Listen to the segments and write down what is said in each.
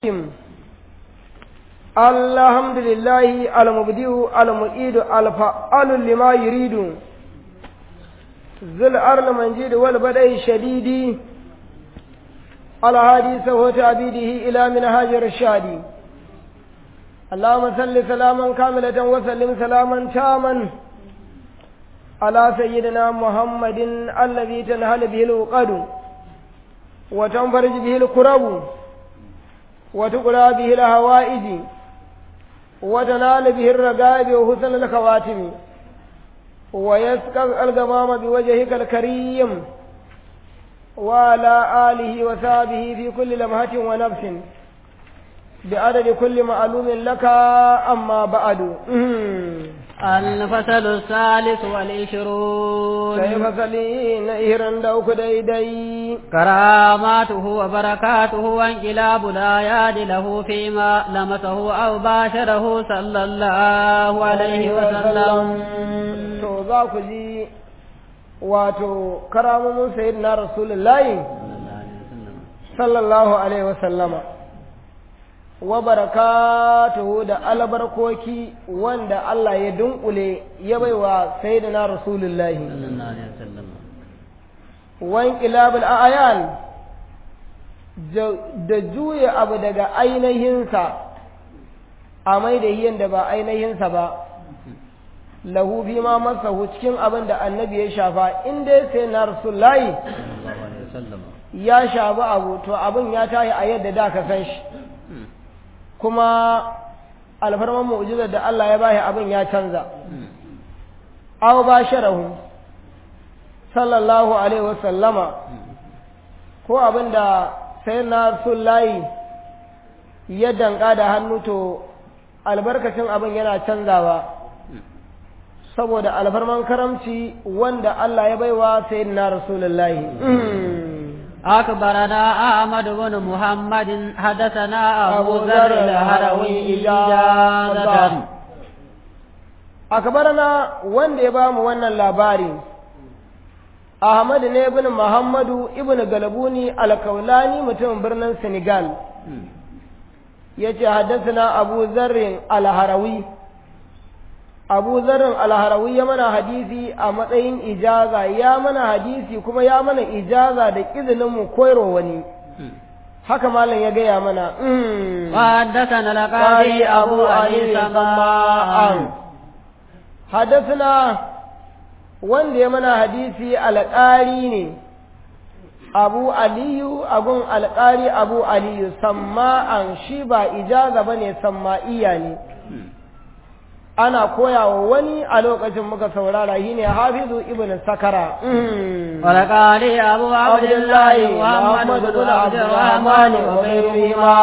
الحمد لله المبدئ المعيد الفعال لما يريد ذو الأرض منجد والبدء الشديد الهادي سوى عبيده إلى منهاج الرشاد اللهم صل سلاما كاملة وسلم سلاما تاما على سيدنا محمد الذي تنهل به الوقد وتنفرج به الكرب وتقرى به الهوائج وتنال به الرقائب وحسن الخواتم ويسقى الغمام بوجهك الكريم وعلى آله وصحبه في كل لمحة ونفس بعدد كل معلوم لك أما بعد الفصل الثالث والعشرون كيف فصلين إهران دوك دي دي كراماته وبركاته وانقلاب الآيات له فيما لمسه أو باشره صلى الله عليه وسلم to za ku ji wato karamomin sayyidina rasulullahi sallallahu alaihi wasallama wa barakatuhu da albarkoki wanda Allah ya dunkule ya baiwa sayyidina rasulullahi wan qilabul ayan da juya abu daga ainihinsa a mai da yin da ba ainihinsa ba lahu bi ma masahu cikin abin da annabi ya shafa in dai sai na rasulullahi ya shafi abu to abin ya tayi a yadda da ka san shi kuma alfarman mu'jizar da Allah ya bashi abin ya canza aw basharahu sallallahu alaihi wasallama ko abin da sai na rasulullahi ya danka da hannu to albarkacin abin yana canzawa saboda alfarman karamci wanda Allah ya baiwa sayyidina rasulullahi أكبرنا أحمد بن محمد حدثنا أبو ذر الهروي إجازة أكبرنا wanda ya bamu wannan labari Ahmad ne ibn Muhammadu ibn Galabuni al-Kaulani mutumin birnin Senegal yace haddathana Abu Zarr al-Harawi abu zarin alharawi ya mana hadisi a matsayin ijaza ya mana hadisi kuma ya mana ijaza da izinin mu koyarwa wani haka malam ya gaya mana وحدثنا القاضي أبو علي سماء حدثنا wanda ya mana hadisi alƙari ne abu aliyu agun alƙari abu aliyu samma'an shi ba ijaza ba ne samma'iya ne ana koya wa wani a lokacin muka saurara shi ne hafizu ibn sakara ولقال أبو عبد الله محمد بن عبد الرحمن وغيرهما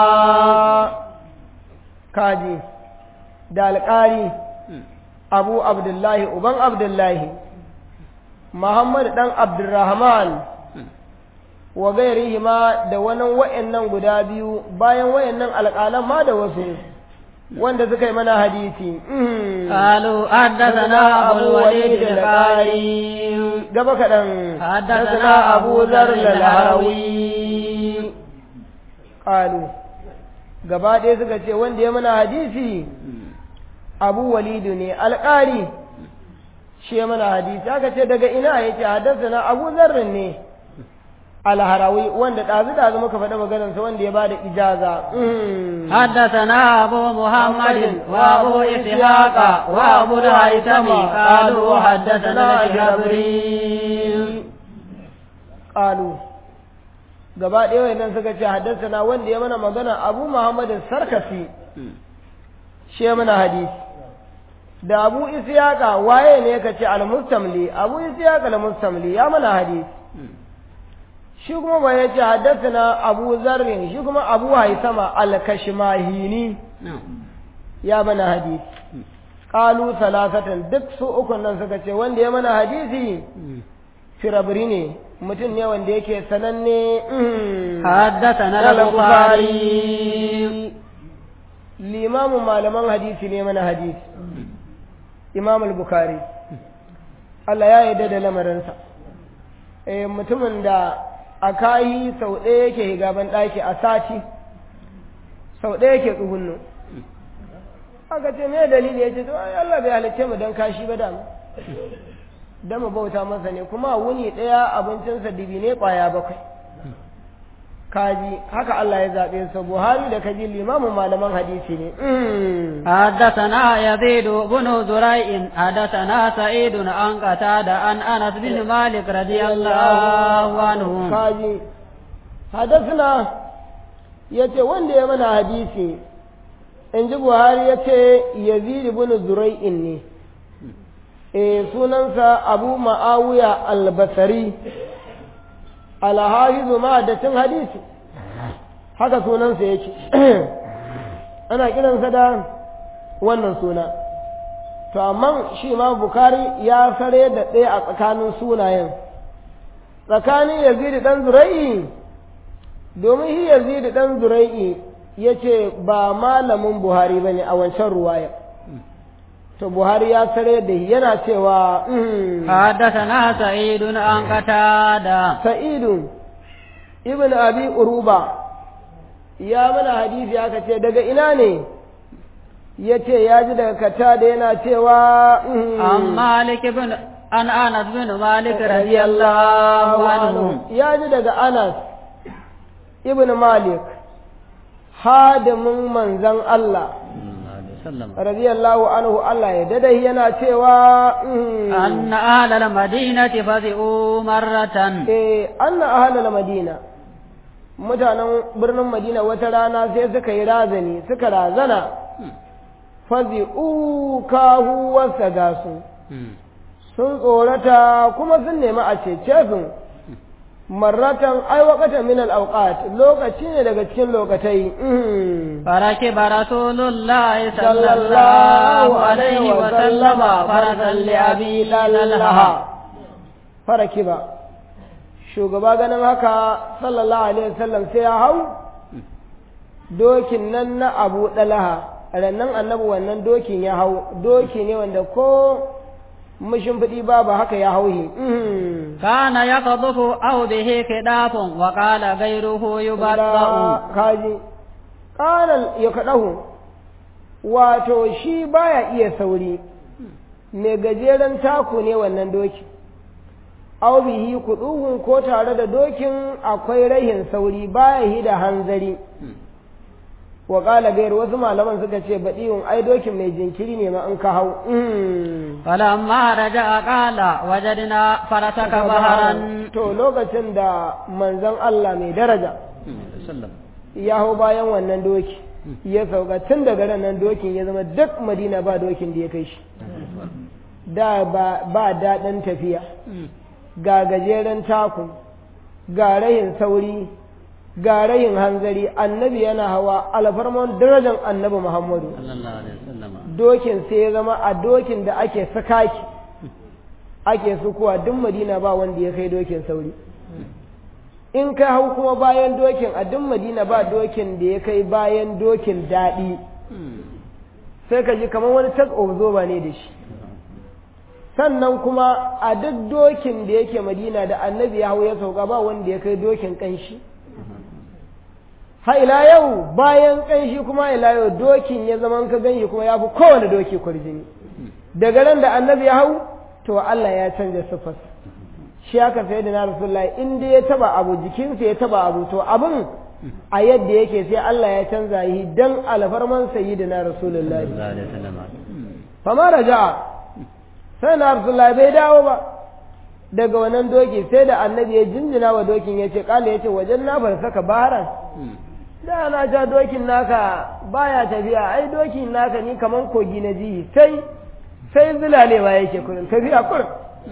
kaji da alƙari abu abdullahi uban abdullahi muhammad dan abdurrahman wa gairihima da wani wa'annan guda biyu bayan wa'annan alƙalan ma da wasu wanda suka yi mana hadisi قالوا حدثنا أبو الوليد القاري gaba kaɗan حدثنا أبو ذر الهروي قالوا gaba ɗaya suka ce wanda ya mana hadisi abu walidu ne alƙari shi ya mana hadisi aka ce daga ina ya ce haddasa na abu zarrin ne alharawi wanda ɗazu ɗazu muka faɗi maganarsa wanda ya bada ijaza حدثنا أبو محمد وأبو إسحاق وأبو الهيثم قالوا حدثنا جبريل قالوا gaba ɗaya wayannan suka ce haddasa wanda ya mana magana abu muhammad sarkafi shi ya mana hadisi da abu isyaqa waye ne ka ce al-mustamli abu isyaqa al-mustamli ya mana hadisi shi kuma ba ya ce haddasa abu zarrin shi kuma abu haisama al-kashmahini ya mana hadisi qalu salasatan duk su ukun nan suka ce wanda ya mana hadisi firabri ne mutum ne wanda yake sananne حدثنا البخاري limamin malaman hadisi ne mana hadisi imam al-bukhari Allah ya yarda da lamarinsa eh mutumin da a kayi sau ɗaya yake gaban ɗaki a sati sau ɗaya ke tsugunno aka ce me dalili ya ce to ai Allah bai halicce mu dan kashi ba da mu dan mu bauta masa ne kuma wuni ɗaya abincinsa dibi ne ƙwaya bakwai kaji haka Allah ya zaɓe su Buhari da kaji limamin malaman hadisi ne حدثنا يزيد بن زريع حدثنا سعيد عن قتادة عن أنس بن مالك رضي الله عنه kaji hadasna ya ce wanda ya mana hadisi in ji Buhari ya ce Yazid ibn Zurai'in ne e sunansa Abu Ma'awiya al-Basri alhahizu ma da cin hadisi haka sunansa yake ana kiransa da wannan suna to amma shi ma bukari ya sare da ɗaya a tsakanin sunayen tsakanin yazid dan zura'i domin shi yazid dan zura'i ya ce ba malamin buhari ba ne a wancan ruwaya to buhari ya sare da yana cewa حدثنا سعيد عن قتادة sa'idu ibn abi uruba ya mana hadisi aka ce daga ina ne ya ce ya ji daga kata da yana cewa عن مالك بن عن أنس بن مالك رضي الله عنه ya ji daga anas ibn malik hadimin manzan Allah radiyallahu anhu Allah ya dada yana cewa أن أهل المدينة فزئوا مرة eh anna ahlal madina mutanen birnin madina wata rana sai suka yi razani suka razana fazi'u kahu wasa gasu sun tsorata kuma sun nemi a cece su marratan ai waqatan min al-awqat lokaci ne daga cikin lokatai فركب رسول الله صلى الله عليه وسلم فرسا لأبي للها farakiba shugaba ganin haka sallallahu alaihi wasallam sai ya hau dokin nan na abu dalaha rannan annabi wannan dokin ya hau doki ne wanda ko mashimfiɗi babu haka ya hauhi كان يقذف أو به كداف وقال غيره يبرأ kaji ƙanan ya kaɗahu wato shi baya iya sauri mai gajeren taku ne wannan doki au bihi kuɗuhun ko tare da dokin akwai rahin sauri baya yi da hanzari wa ƙala gayar wasu malaman suka ce baɗiwun ai dokin mai jinkiri ne ma in ka hau فلما رجع قال وجدنا فرسك بهرا to lokacin da manzon Allah mai daraja ya hau bayan wannan doki ya sauka tun daga ran nan dokin ya zama duk madina ba dokin da ya kai shi da ba daɗin tafiya ga gajeren taku ga rahin sauri ga rahin hanzari annabi yana hawa alfarman darajar annabi muhammadu dokin sai ya zama a dokin da ake sakaki ake sukuwa duk madina ba wanda ya kai dokin sauri in ka hau kuma bayan dokin a duk madina ba dokin da ya kai bayan dokin daɗi sai ka ji kamar wani tag of zoba ne da shi sannan kuma a duk dokin da yake madina da annabi ya hau ya sauka ba wanda ya kai dokin ƙanshi ha ila yau bayan ƙanshi kuma ila yau dokin ya zama ka ganshi kuma ya fi kowane doki kwarjini daga ran da annabi ya hau to Allah ya canza siffarsa shi aka sai da na rasulullahi in dai ya taba abu jikinsa ya taba abu to abin a yadda yake sai Allah ya canza yi dan alfarman sayyidina rasulullahi fama raja'a sai na rasulullahi bai dawo ba daga wannan doki sai da annabi ya jinjina wa dokin ya ce kala ya ce wajen na bar saka baharan da na ja dokin naka baya tafiya ai dokin naka ni kaman kogi na ji sai sai zulalewa yake kurin tafiya kurin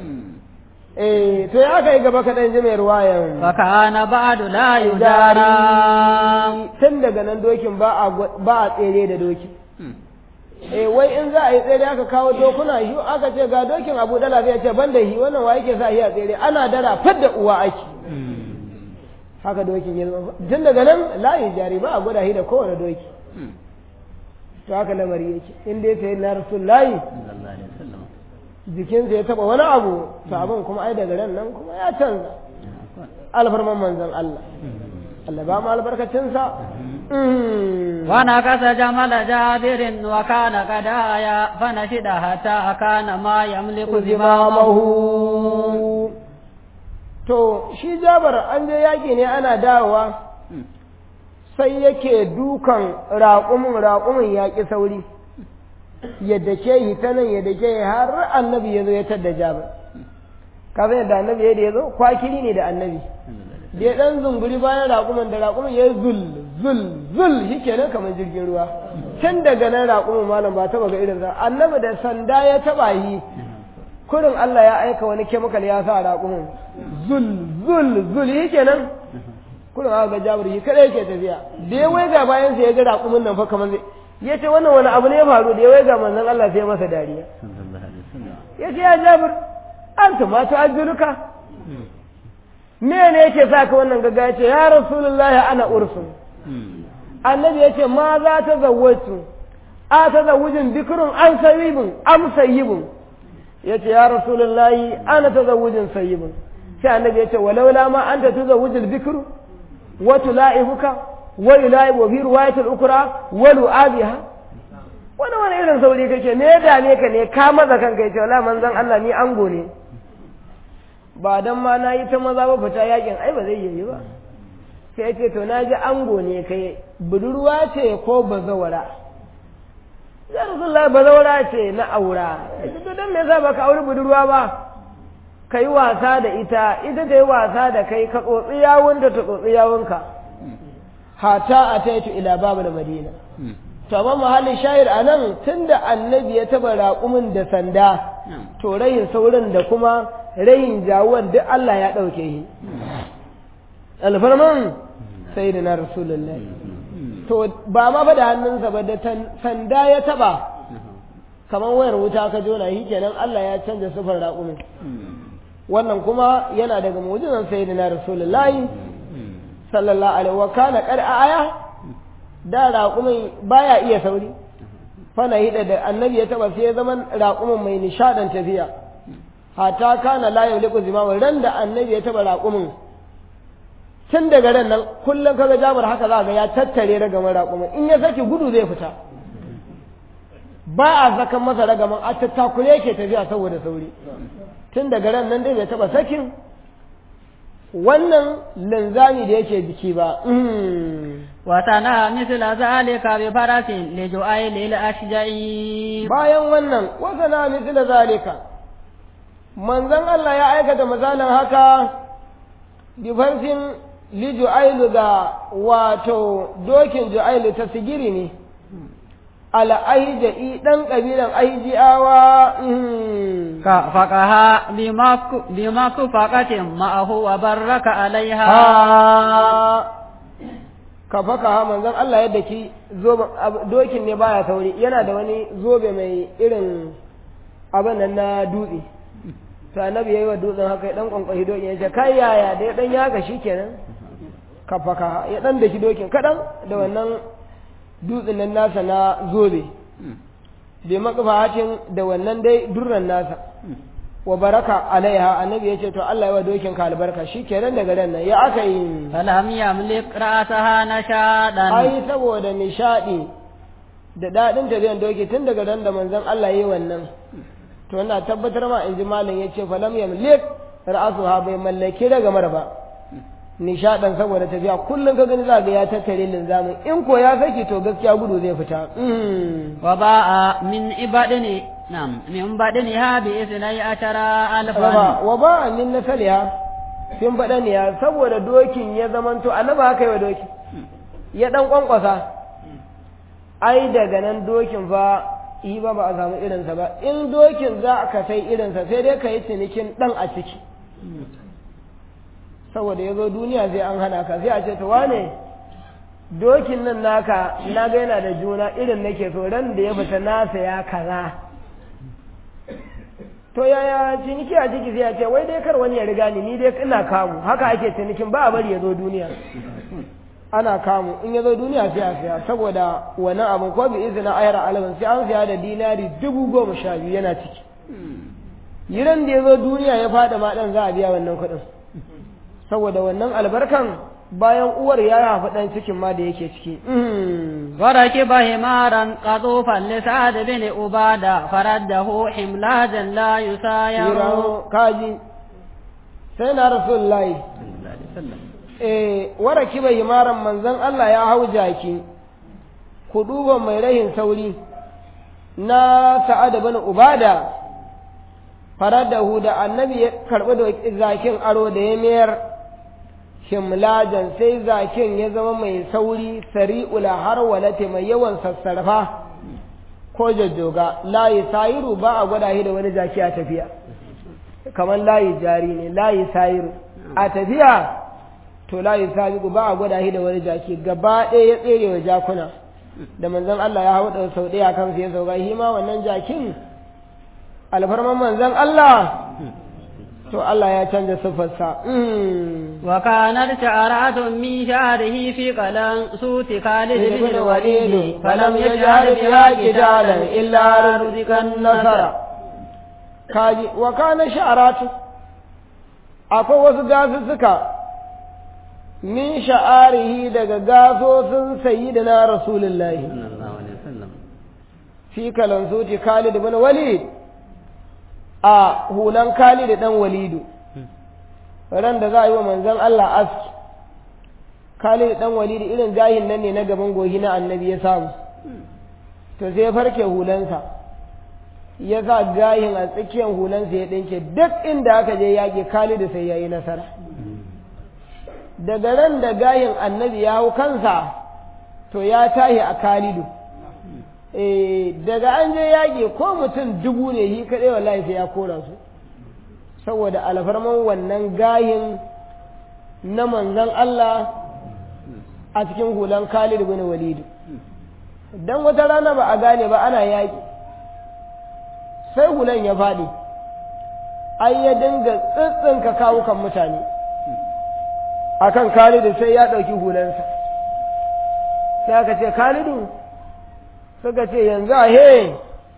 eh to ya kai gaba kaɗan ji mai ruwayan fakana ba'du la yudari tun daga nan dokin ba a ba a tsere da dokin eh wai in za a yi tsere aka kawo dokuna shi aka ce ga dokin abu dala zai ce ban da shi wannan wa yake sa shi a tsere ana dara fadda uwa ake haka dokin ya zama tun daga nan layi jari ba a gwada shi da kowane doki to haka lamari yake in dai sai na rasulullahi jikinsa ya taba wani abu to abin kuma ai daga ran nan kuma ya canza alfarman manzon Allah Allah ba mu albarkacinsa ونكس جمل جابر وكان قد آيا فنشد حتى كان ما يملك زمامه zimamahu to shi jabar an je yaƙi ne ana dawowa sai yake dukan raƙumin raƙumin yaƙi sauri yadda ke yi ta nan yadda ke yi har annabi ya zo ya tadda jabar kafin yadda annabi ya da ya zo kwakiri ne da annabi da ya ɗan zunguri bayan raƙumin da raƙumin ya yi zul zul zul shi kenan kamar jirgin ruwa tun daga nan raƙumin malam ba taɓa ga irin sa annabi da sanda ya taɓa yi kurin Allah ya aika wani kemikal ya sa raƙumin zul zul zul shi kenan kurin aka ga jabir shi kada yake tafiya da ya waiga bayan sa ya ga raƙumin nan fa kamar zai ya ce wannan wani abu ne ya faru da ya waiga manzon Allah sai ya masa dariya ya ce ya jabir an tumatu ajuluka me ne yake sa ka wannan gaga ya ce ya rasulullahi ana ursun annabi ya ce ma za ta zawwatu a ta zawujin bikirun an sayyibin am sayyibin ya ce ya rasulullahi ana ta zawujin sayyibin sai annabi ya ce walaula ma an ta tuzawujil bikiru wa tula'ibuka wa yula'ibu bi riwayatil ukra wa lu'abiha wani wani irin sauri kake me ya dame ka ne ka maza kanka ya ce wala manzon Allah ni ango ne ba dan ma na yi ta maza ba fita yakin ai ba zai yi ba sai ce to na ji ango ne kai budurwa ce ko bazawara ya rasulullahi bazawara ce na aura to dan me yasa baka auri budurwa ba ka yi wasa da ita ita ta yi wasa da kai ka tsotsi yawunta ta tsotsi yawunka hata a taitu ila babu da madina to amma mahallin shayir a nan tun da annabi ya taba raƙumin da sanda to rayin saurin da kuma rayin jawon duk Allah ya ɗauke shi alfarman sai da na rasulullah to ba ma fa da hannunsa ba da sanda ya taba kamar wayar wuta ka jona shi kenan Allah ya canza sufar raƙumin wannan kuma yana daga mu'jizan sayyidina rasulullahi sallallahu alaihi wa kana qad aya da raƙumin baya iya sauri fana hida da annabi ya taba sai ya zama raƙumin mai nishadan tafiya hata kana la yauliku zimama ran da annabi ya taba raƙumin tun daga ran nan kullum kaga jabar haka za ga ya tattare ragaman raƙumin in ya saki gudu zai fita ba a zakan masa ragaman a tattakure yake tafiya saboda sauri tun daga ran nan dai bai taba sakin wannan linzami da yake jiki ba وتنا مثل ذلك بفرس لجؤيل الأشجعي bayan wannan wasana misila zalika manzon Allah ya aikata misalin haka bi farsin li ju'ailu ga wato dokin ju'ailu ta sigiri ne ala ahija'i dan kabilan ahijiyawa فقها بما كفقة معه وبرك عليها ka faka ha manzon Allah yadda ki dokin ne baya sauri yana da wani zobe mai irin abin nan na dutse to annabi yayi wa dutsen haka ya dan kwankwahi dokin ya ce kai yaya da ya dan yaka shikenan ka faka ya dan daki dokin kadan da wannan dutsen nan nasa na zobe bi maqfahatin da wannan dai durran nasa wa baraka alaiha annabi yace to Allah ya wa dokin ka albarka shikenan daga ran nan ya aka yi falam yamlik ra'saha nashadan ai saboda nishadi da dadin tafiyan doki tun daga ran da manzon Allah yayi wannan to ina tabbatar ma inji malam yace falam yamlik ra'suha bai mallaki daga marba nishadan saboda tafiya kullum ka gani za ga ya tattare linzamin in ko ya saki to gaskiya gudu zai fita wa ba'a min ibadini nam min badaniha bi isnai ashara alfan wa ba'a min nasaliha fin badaniya saboda dokin ya zamanto annabi haka yi wa dokin ya dan kwankwasa ai daga nan dokin fa yi ba ba a samu irinsa ba in dokin za ka sai irinsa sai dai ka yi cinikin dan a ciki saboda ya zo duniya sai an hana ka sai a ce to wane dokin nan naka na ga yana da juna irin nake so ran da ya fita nasa ya kaza to yaya ciniki a ciki sai a ce wai dai kar wani ya riga ni ni dai ina kamu haka ake cinikin ba a bari ya zo duniya ana kamu in ya zo duniya sai a siya saboda wannan abin ko bi izina ayar alaban sai an siya da dinari dubu goma sha biyu yana ciki yiran da ya zo duniya ya fada ma dan za a biya wannan kuɗin saboda wannan albarkan bayan uwar ya haifi ɗan cikin ma da yake ciki وركب حمارا قطوفا لسعد بن عبادة فرده حملاجا لا يساير Yiro kaji sai na rasulullahi eh wara kiba himaran manzon Allah ya hau jaki ku duba mai rahin sauri na sa'ad bin ubada faradahu da annabi ya karbi da zakin aro da ya mayar himlajan sai zakin ya zama mai sauri sari'ul harwalati mai yawan sassarfa ko jajjoga layi sayiru ba a gwada shi da wani jaki a tafiya kamar layi jari ne layi sayiru a tafiya to layi sabiku ba a gwada shi da wani jaki gaba ɗaya ya tsere wa jakuna da manzon Allah ya hau da sau ɗaya kan ya sauka shi ma wannan jakin alfarman manzon Allah to Allah ya canza siffarsa وكانت شعرات من شعره في قلم سوت خالد بن الوليد فلم يجعل بها جدالا إلا رزق النصر kaji wa kana sha'aratu akwai wasu gasussuka min sha'arihi daga gasosin sayyidina rasulullahi fi kalansuti Khalid bin Walid a hulan Khalid dan Walidu ran da za a yi wa manzon Allah aski Khalid dan Walidu irin jahin nan ne na gaban gohi na annabi ya samu to sai ya farke hulansa ya sa gayin a tsakiyar hulansa ya ɗinke duk inda aka je yaƙi Khalidu sai ya yi nasara daga ran da gayin annabi ya hau kansa to ya tahi a Khalidu daga an je yaƙi ko mutum dubu ne shi kaɗai wallahi sai ya kora su saboda alfarman wannan gayin na manzon Allah a cikin hulan Khalid bin Walid dan wata rana ba a gane ba ana yaƙi sai hulan ya faɗi ai ya dinga tsitsinka kawukan mutane akan Khalidu sai ya ɗauki hulansa sai aka ce Khalidu suka ce yanzu a he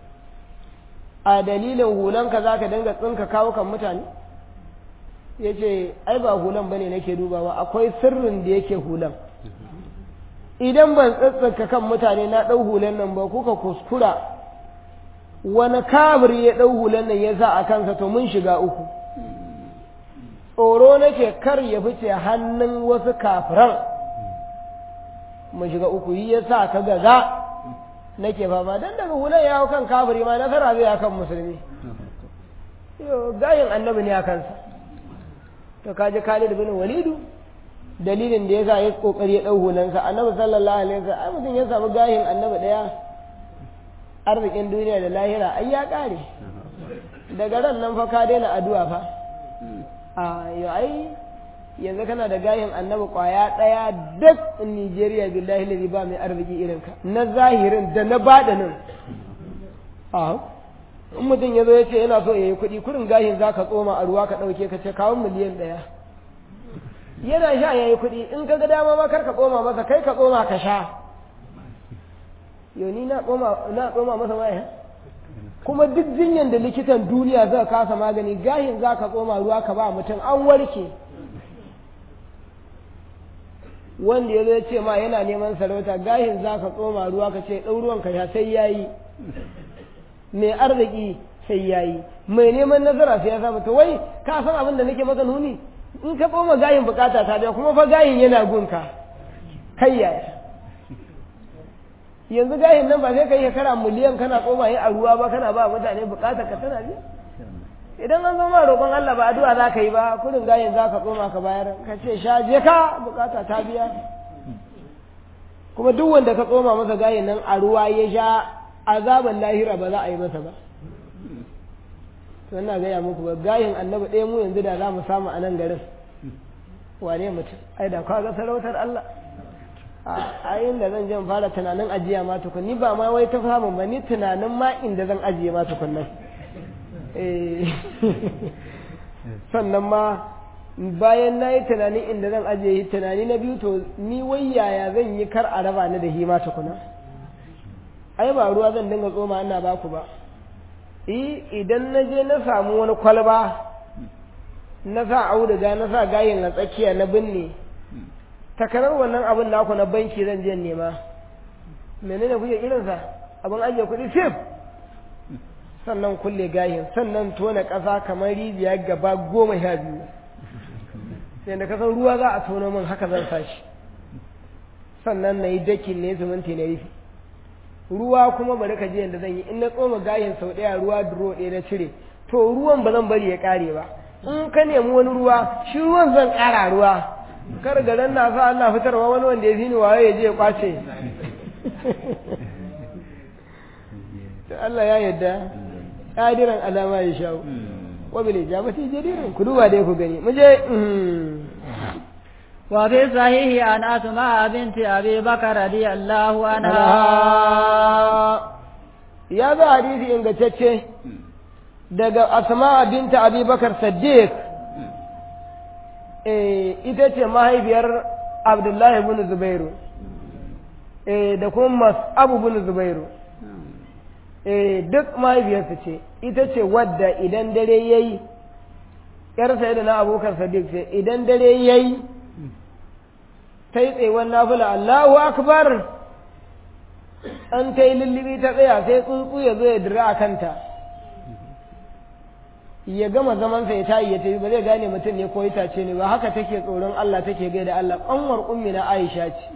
a dalilin hulanka za ka dinga tsinka kawukan mutane ya ce ai ba hulan ba ne nake dubawa akwai sirrin da yake hulan idan ban tsitsinka kan mutane na ɗau hulan nan ba kuka kuskura wani kabir ya ɗau hulan nan ya sa a kansa to mun shiga uku tsoro nake kar ya fice hannun wasu kafiran mu shiga uku yi ya sa ka gaza nake fama dan daga hulan ya hau kan kafiri ma nasara zai kan musulmi yo gayin annabi ne a kansa to kaji Khalid bin Walidu dalilin da yasa ya kokari ya dau hulansa annabi sallallahu alaihi wasallam ai mutum ya samu gayin annabi daya arzikin duniya da lahira ai ya kare daga ran nan fa ka daina addu'a fa a yo ai yanzu kana da gayin annabi kwaya ɗaya duk Nijeriya billahi lalli ba mai arziki irin ka na zahirin da na baɗinin a in mutum ya zo ya ce yana so ya yi kuɗi kurin gayin za ka tsoma a ruwa ka ɗauke ka ce kawo miliyan ɗaya yana sha ya yi kuɗi in ka ga dama ma kar ka tsoma masa kai ka tsoma ka sha yau ni na tsoma masa waya kuma duk jinyan da likitan duniya zai kasa magani gahin za ka tsoma ruwa ka ba mutum an warke wanda ya zo ya ce ma yana neman sarauta gahin za ka tsoma ruwa ka ce ɗauruwan ka sha sai ya yi mai arziki sai ya yi mai neman nazara sai ya samu to wai ka san abin da nake maka nuni in ka tsoma gahin bukata ta biya kuma fa gahin yana gunka kai yaya yanzu gahin nan ba sai ka yi shekara miliyan kana tsoma yi a ruwa ba kana ba mutane bukata ka tana biya idan an zama roƙon Allah ba addu'a za ka yi ba kudin gayin za ka tsoma ka bayar ka ce sha je ka bukata ta biya kuma duk wanda ka tsoma masa gayin nan a ruwa ya sha azaban lahira ba za a yi masa ba ina gaya muku ba gayin annabi ɗaya mu yanzu da za mu samu a nan garin wane mutum ai da ga sarautar Allah a inda zan jan fara tunanin ajiya ma tukun ni ba ma wai ta samun ba ni tunanin ma inda zan ajiye ma tukun nan sannan ma bayan na yi tunani inda zan ajiye yi tunani na biyu to ni wai yaya zan yi kar a raba ni da hima tukuna ai ba ruwa zan dinga tsoma ina ba ku ba idan na je na samu wani kwalba na sa auduga na sa gayin a tsakiya na binne takarar wannan abin naku na banki zan je nema menene kuke irinsa abin ajiye kuɗi sif sannan kulle gahin sannan tona ƙasa kamar rijiya gaba goma sha biyu sai da kasan ruwa za a tono min haka zan sashi sannan na yi dakin ne zumunci na rufi ruwa kuma bari ka je yadda zan yi in na tsoma gahin sau ɗaya ruwa duro ɗaya na cire to ruwan ba zan bari ya ƙare ba in ka nemi wani ruwa shi ruwan zan ƙara ruwa kar garan na sa Allah fitarwa wani wanda ya fi ni waye ya je ya kwace Allah ya yadda ƙadiran alama ya shawo wa bil ijabati jadirin ku duba dai ku gani mu je وفي الصحيح عن أسماء بنت أبي بكر رضي الله عنها ya za hadisi ingantacce daga asma binta abi bakar saddiq ita ce mahaifiyar abdullahi bin zubairu da kuma abu bin zubairu duk mahaifiyarsu ce ita ce wadda idan dare ya yi ‘yarsa da na abokan sadiq ce idan dare ya yi ta yi tsewon nafula Allahu akbar an ta yi lullubi ta tsaya sai tsuntsu ya zo ya dira a kanta ya gama zamansa ya tayi ya tafi ba zai gane mutum ne ko itace ne ba haka take tsoron Allah take gaida Allah ƙanwar ummi na Aisha ce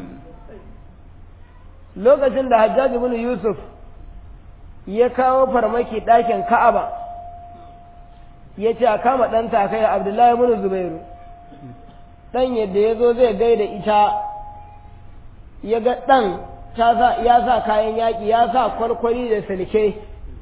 lokacin da Hajjaj ibn Yusuf ya kawo farmaki ɗakin Ka'aba ya ce a kama ɗanta kai Abdullahi ibn Zubairu ɗan yadda ya zo zai gaida ita ya ga ɗan ya sa kayan yaƙi ya sa kwarkwari da silke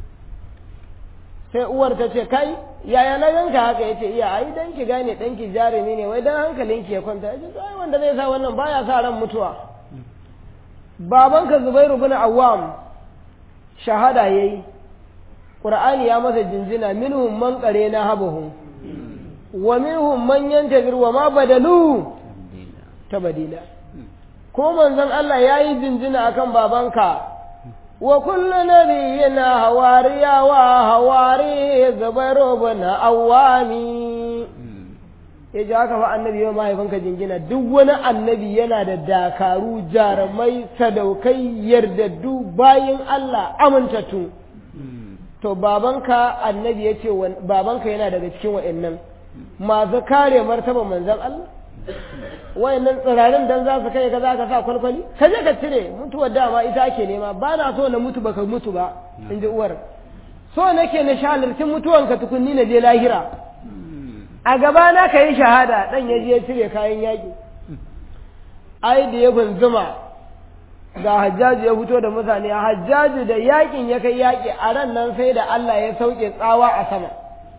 sai uwar ta ce kai yaya na ganka haka ya ce iya ai dan ki gane ɗanki jarumi ne wai dan hankalinki ya kwanta ya ce ai wanda zai sa wannan baya sa ran mutuwa babanka zubairu bin awwam shahada yayi qur'ani ya masa jinjina minhum man na habuhum wa minhum man yantazir wa ma badalu tabadila ko manzon Allah yayi jinjina akan babanka wa kullu nabiyina hawariya wa hawari zubairu bin awwami ya ji haka fa annabi yau mahaifinka jingina duk wani annabi yana da dakaru jarumai sadaukai yardaddu bayin Allah amintattu to babanka annabi ya ce babanka yana daga cikin wa'annan masu kare martaba manzan Allah wa'annan tsirarin dan za su kai ka za ka sa kwalkwali ka je ka cire mutuwar dama ita ake nema ba na so na mutu baka mutu ba in ji uwar so nake na shalarcin mutuwanka tukunni na je lahira a gaba na ka yi shahada ɗan ya je cire kayan yaƙi ai da ya bunzuma ga hajjaju ya fito da mutane hajjaju da yaƙin ya kai yaƙi a ran nan sai da Allah ya sauke tsawa a sama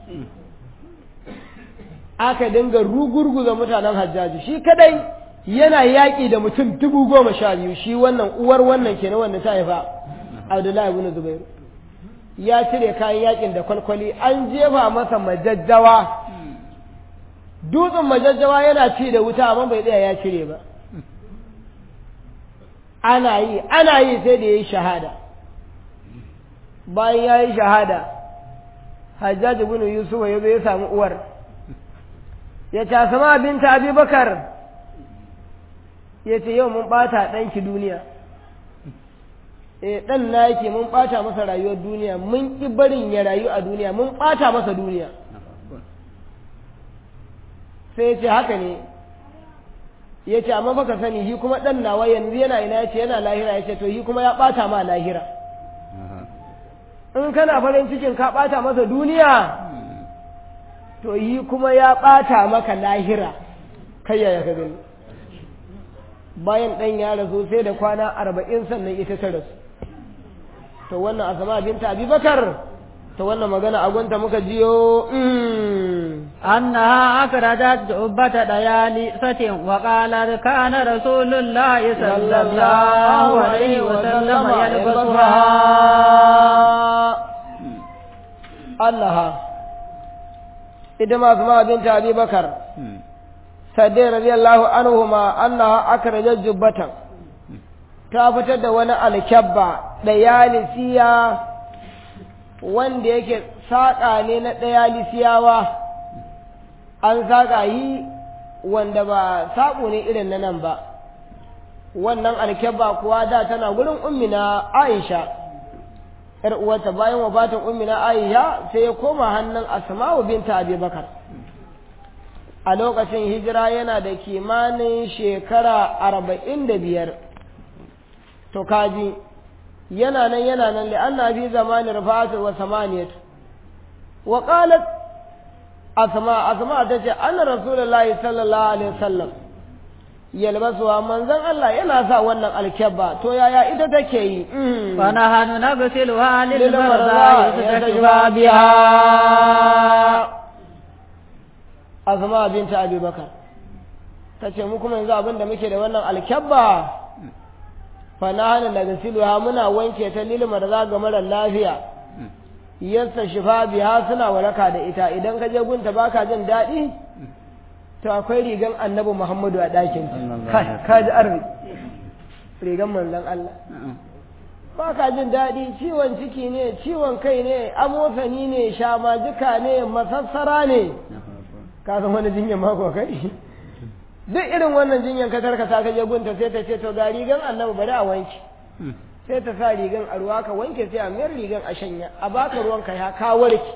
aka dinga rugurguza mutanen hajjaju shi kadai yana yaƙi da mutum dubu goma sha biyu shi wannan uwar wannan kenan wanda ta haifa abdullahi ibn zubairu ya cire kayan yaƙin da kwalkwali an jefa masa majajjawa dutsen majajjawa yana ci da wuta amma bai tsaya ya cire ba ana yi ana yi sai da ya yi shahada bayan ya yi shahada hajjaji bin yusufa ya zo ya samu uwar ya ce sama binta abubakar ya ce yau mun ɓata ɗanki duniya eh ɗan na yake mun ɓata masa rayuwar duniya mun ƙi barin ya rayu a duniya mun ɓata masa duniya sai ya ce haka ne ya ce amma baka sani shi kuma ɗan nawa yanzu yana ina ya ce yana lahira ya ce to shi kuma ya ɓata ma lahira in kana farin cikin ka ɓata masa duniya to yi kuma ya ɓata maka lahira kai yaya ka gani bayan ɗan ya rasu sai da kwana arba'in sannan ita ta rasu to wannan asama binta abubakar to wannan magana agunta muka jiyo أنها أخرجت جبة ديالسة وقالت كان رسول الله صلى الله عليه وسلم يلبسها أنها إذا ما سمع بنت أبي بكر سدي رضي الله عنهما أنها أخرجت جبة تافتد وانا الكبة ديالسية wanda yake saƙa ne na ɗaya lisiyawa an saƙa yi wanda ba saƙo ne irin na nan ba wannan alkyabba kuwa da tana gurin ummina aisha ‘yar uwarta bayan wafatin ummina aisha sai ya koma hannun asma'u binta abubakar a lokacin hijira yana da kimanin shekara arba'in da biyar to kaji yana nan yana nan li'anna fi zamanin rufatu wa samaniyatu wa qalat asma asma ta ce anna rasulullahi sallallahu alaihi wasallam yalbasuwa manzon Allah yana sa wannan alkyabba to yaya ita take yi fa nahnu nagsiluha lil lil marza marza yastashfa biha biha azma binta abubakar ta ce mu kuma yanzu abin da muke da wannan alkyabba fa nahnu nagsiluha muna wanke ta lil marza ga mara lafiya yasta shifa biha suna waraka da ita idan ka je gunta baka jin daɗi to akwai rigan annabi muhammadu a ɗakin Sallallahu ka ji arziki rigan manzon Allah ba ka jin daɗi ciwon ciki ne ciwon kai ne amosani ne shamajika ne masassara ne ka san wani jinyar mako kai duk irin wannan jinyar ka karkata ka je gunta sai ta ce to ga rigan annabi bari a wanke sai ta sa rigan a ruwa ka wanke sai a mayar rigan a shanya a baka ruwan ka ya ka warke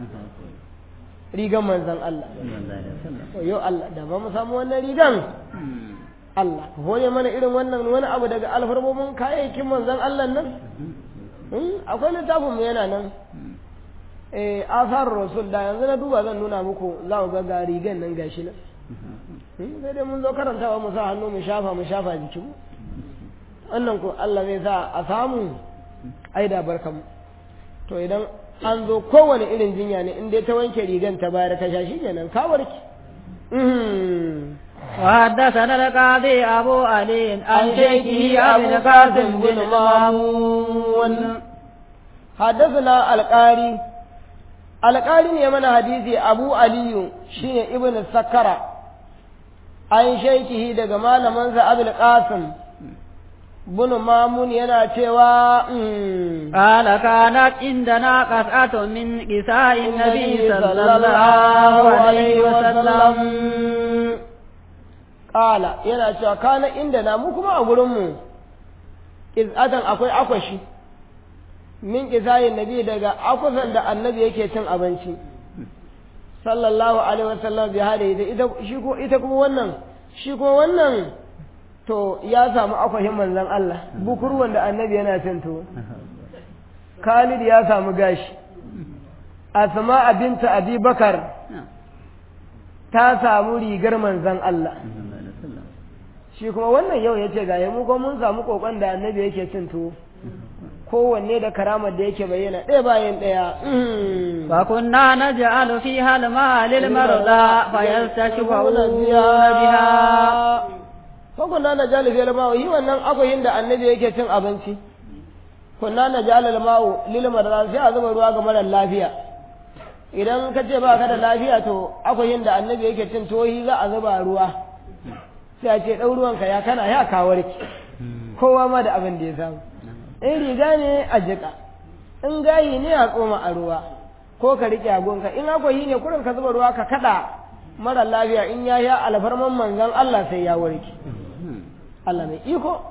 rigan manzon Allah to yau Allah da ba mu samu wannan rigan Allah ka hore mana irin wannan wani abu daga alfarmomin kayayyakin manzon Allah nan Hmm, akwai littafin mu yana nan eh asar rasul da yanzu na duba zan nuna muku za ku ga ga rigan nan gashi nan Hmm, sai dai mun zo karantawa mu sa hannu mu shafa mu shafa jikin mu wannan ko Allah zai sa a samu ai da barkan mu to idan an zo kowane irin jinya ne in dai ta wanke rigan ta bayar ka sha shikenan ka warke Mhm. وحدثنا القاضي أبو علي عن شيخه أبي القاسم بن مامون حدثنا القاري القاري ne mana hadisi Abu Aliyu shine Ibn Sakara an shaikihi daga malamansa Abul Qasim bin Mamun yana cewa mm, قال كانت عندنا قطعة من كساء النبي صلى الله عليه وسلم Ƙala yana cewa kana inda na mu kuma a gurinmu ƙiz'atan akwai akwashi min ƙisayin nabi daga akwasan da annabi yake cin abinci sallallahu alaihi wasallam bi hada ita ita shi ko ita kuma wannan shi ko wannan to ya samu akwashin manzon Allah bukurwan da annabi yana cin to Khalid ya samu gashi Asma binta Abi Bakar ta samu rigar manzon Allah shi kuma wannan yau ya ce ga mu ko mun samu kokon da annabi yake cin tuwo kowanne da karamar da yake bayyana ɗaya bayan ɗaya فكنا نجعل فيها الماء للمرضى فيستشفعون بها Fakunna na jali fiyar ma'u yi wannan akwahin da annabi yake cin abinci. Kunna na jali ma'u lilmar sai a zuba ruwa ga marar lafiya. Idan ka ce ba ka da lafiya to akwahin da annabi yake cin tohi za a zuba ruwa. Sai a ce ɗau ruwanka ya kana ya kawarki. Kowa ma da abin da ya samu. In riga ne a jiƙa. In gayi ne a tsoma a ruwa. Ko ka riƙe agonka. In akwahi ne kurin ka zuba ruwa ka kaɗa mara lafiya in ya ya alfarman manzon Allah sai ya warke. Allah mai iko.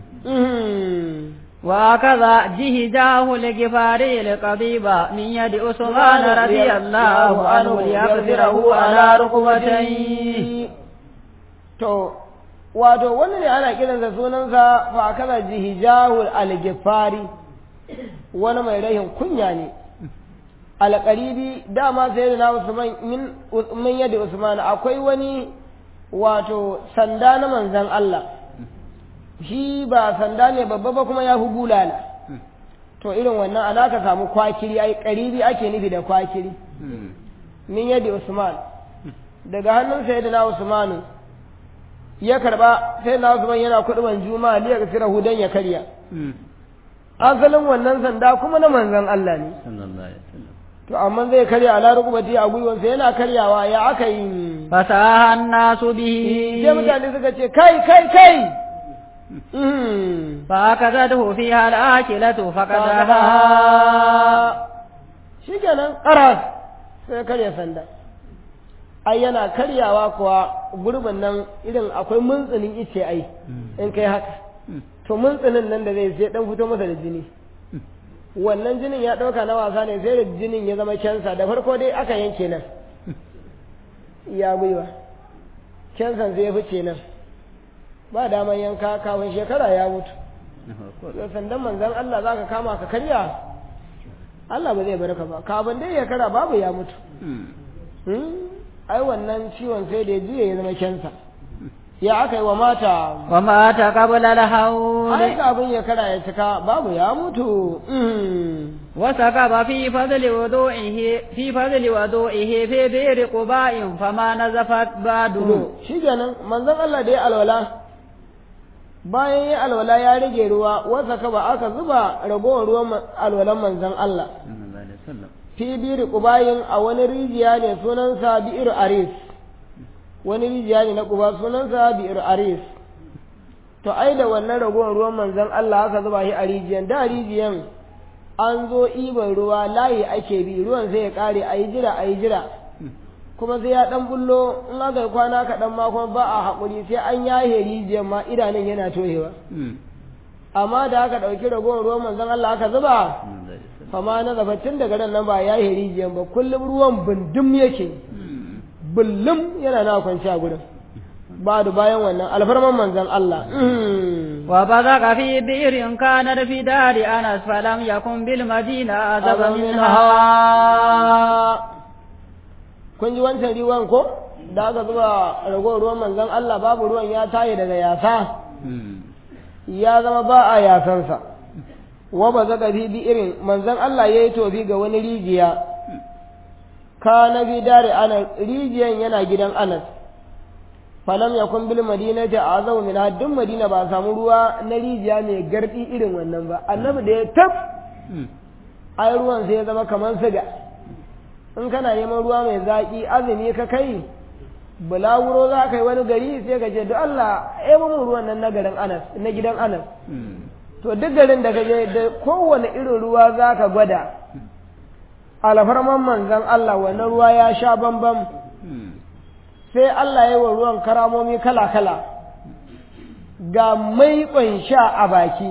وهكذا جهجاه لجفاري القضيب من يد عثمان رضي الله عنه ليغفره على ركبتيه To, wato wani ne ana kiransa sunansa fa kaza jihijahul al-gifari wani mai rahin kunya ne. Alƙaribi dama sai da na Usman min yadda Usman akwai wani wato sanda na manzan Allah. shi ba sanda ne babba ba kuma ya fi bulala to irin wannan ana ka samu kwakiri ai karibi ake nufi da kwakiri min yadda usman daga hannun sayyidina usman ya karba sayyidina usman yana kuduban juma'a liya ga sirahu dan ya karya asalin wannan sanda kuma na manzon Allah ne to amma zai karya ala rukubati a gwiwansa yana karyawa ya aka yi fasaha nasu bihi sai mutane suka ce kai kai kai فأخذته فيها الآكلة فقدها shi kenan ƙaras sai karya sanda ai yana karyawa kuwa gurbin nan irin akwai muntsinin ice ai in kai haka to muntsinin nan da zai sai dan fito masa da jini wannan jinin ya ɗauka na wasa ne sai da jinin ya zama kyansa da farko dai aka yanke nan ya gwiwa kyansan sai ya fice nan ba daman yanka kafin shekara ya mutu sandan manzan Allah za ka kama ka karya Allah ba zai barka ba kafin dai shekara babu ya mutu ai wannan ciwon sai da ya juya ya zama kyansa ya aka yi wa mata wa mata qabla al-hawl ai kafin shekara ya cika babu ya mutu wa sakaba fi fadli wudu'ihi fi fadli wudu'ihi fi bi'r quba'in fama nazafat badu shi kenan manzon Allah da ya alwala bayan ya alwala ya rage ruwa wasa ka ba aka zuba ragowar ruwan alwalan manzon Allah fi biri kubayin a wani rijiya ne sunansa bi'ir aris wani rijiya ne na kuba sunansa bi'ir aris to ai da wannan ragowar ruwan manzon Allah aka zuba shi a rijiyan da rijiyan an zo iban ruwa layi ake bi ruwan sai ya kare a yi jira a yi jira kuma sai ya dan bullo in aka yi kwana kaɗan ma kuma ba a haƙuri sai an yahe rijiyar ma idanun yana tohewa amma da aka ɗauki ragowar ruwan manzon Allah aka zuba fama na zaba tun daga nan ba yahe rijiyar ba kullum ruwan bindum yake bullum yana na kwanci a gudun ba da bayan wannan alfarman manzon Allah wa bazaqa fi bi'rin kana fi dari anas falam yakun bil madina azaba minha kun ji wancan ruwan ko da aka zuba ragowar ruwan manzon Allah babu ruwan ya taye daga yasa ya zama ba a yasansa wa ba zaka fi bi irin manzon Allah ya yi tofi ga wani rijiya ka na bi dare ana rijiyan yana gidan anas falam yakun bil madinati azau min haddin madina ba samu ruwa na rijiya mai gardi irin wannan ba annabi da ya tab ai ruwan sai ya zama kamar siga in kana neman ruwa mai zaƙi azumi ka kai bulawuro za ka yi wani gari sai ka ce duk Allah ya mun ruwan nan na garin Anas na gidan Anas to duk garin da ka je da kowane irin ruwa za ka gwada alfarman manzon Allah wannan ruwa ya sha bambam sai Allah ya yi wa ruwan karamomi kala-kala ga maiƙon sha a baki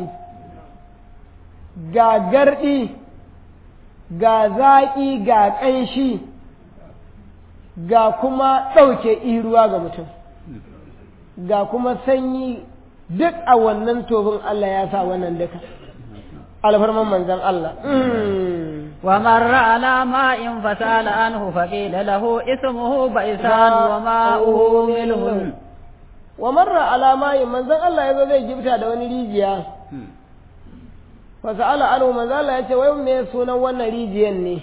ga garɗi ga zaƙi ga ƙanshi ga kuma ɗauke iruwa ga mutum ga kuma sanyi duk a wannan tobin Allah ya sa wannan duka alfarman manzan Allah wa marra ala ma'in fasala anhu faqila lahu ismuhu baisan wa ma'uhu milhun wa marra ala ma'in manzan Allah yazo zai gifta da wani rijiya fasa'ala anhu manzo Allah ya ce wai me sunan wannan rijiyan ne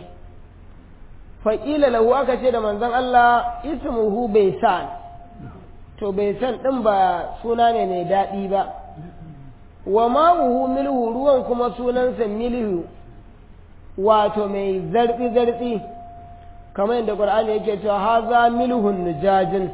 faƙila lahu aka ce da manzon Allah ismuhu baisan to baisan din ba suna ne mai daɗi ba wa ma'uhu milhu ruwan kuma sunansa milhu wato mai zartsi zartsi kamar yadda Qur'ani yake cewa haza milhun nujajin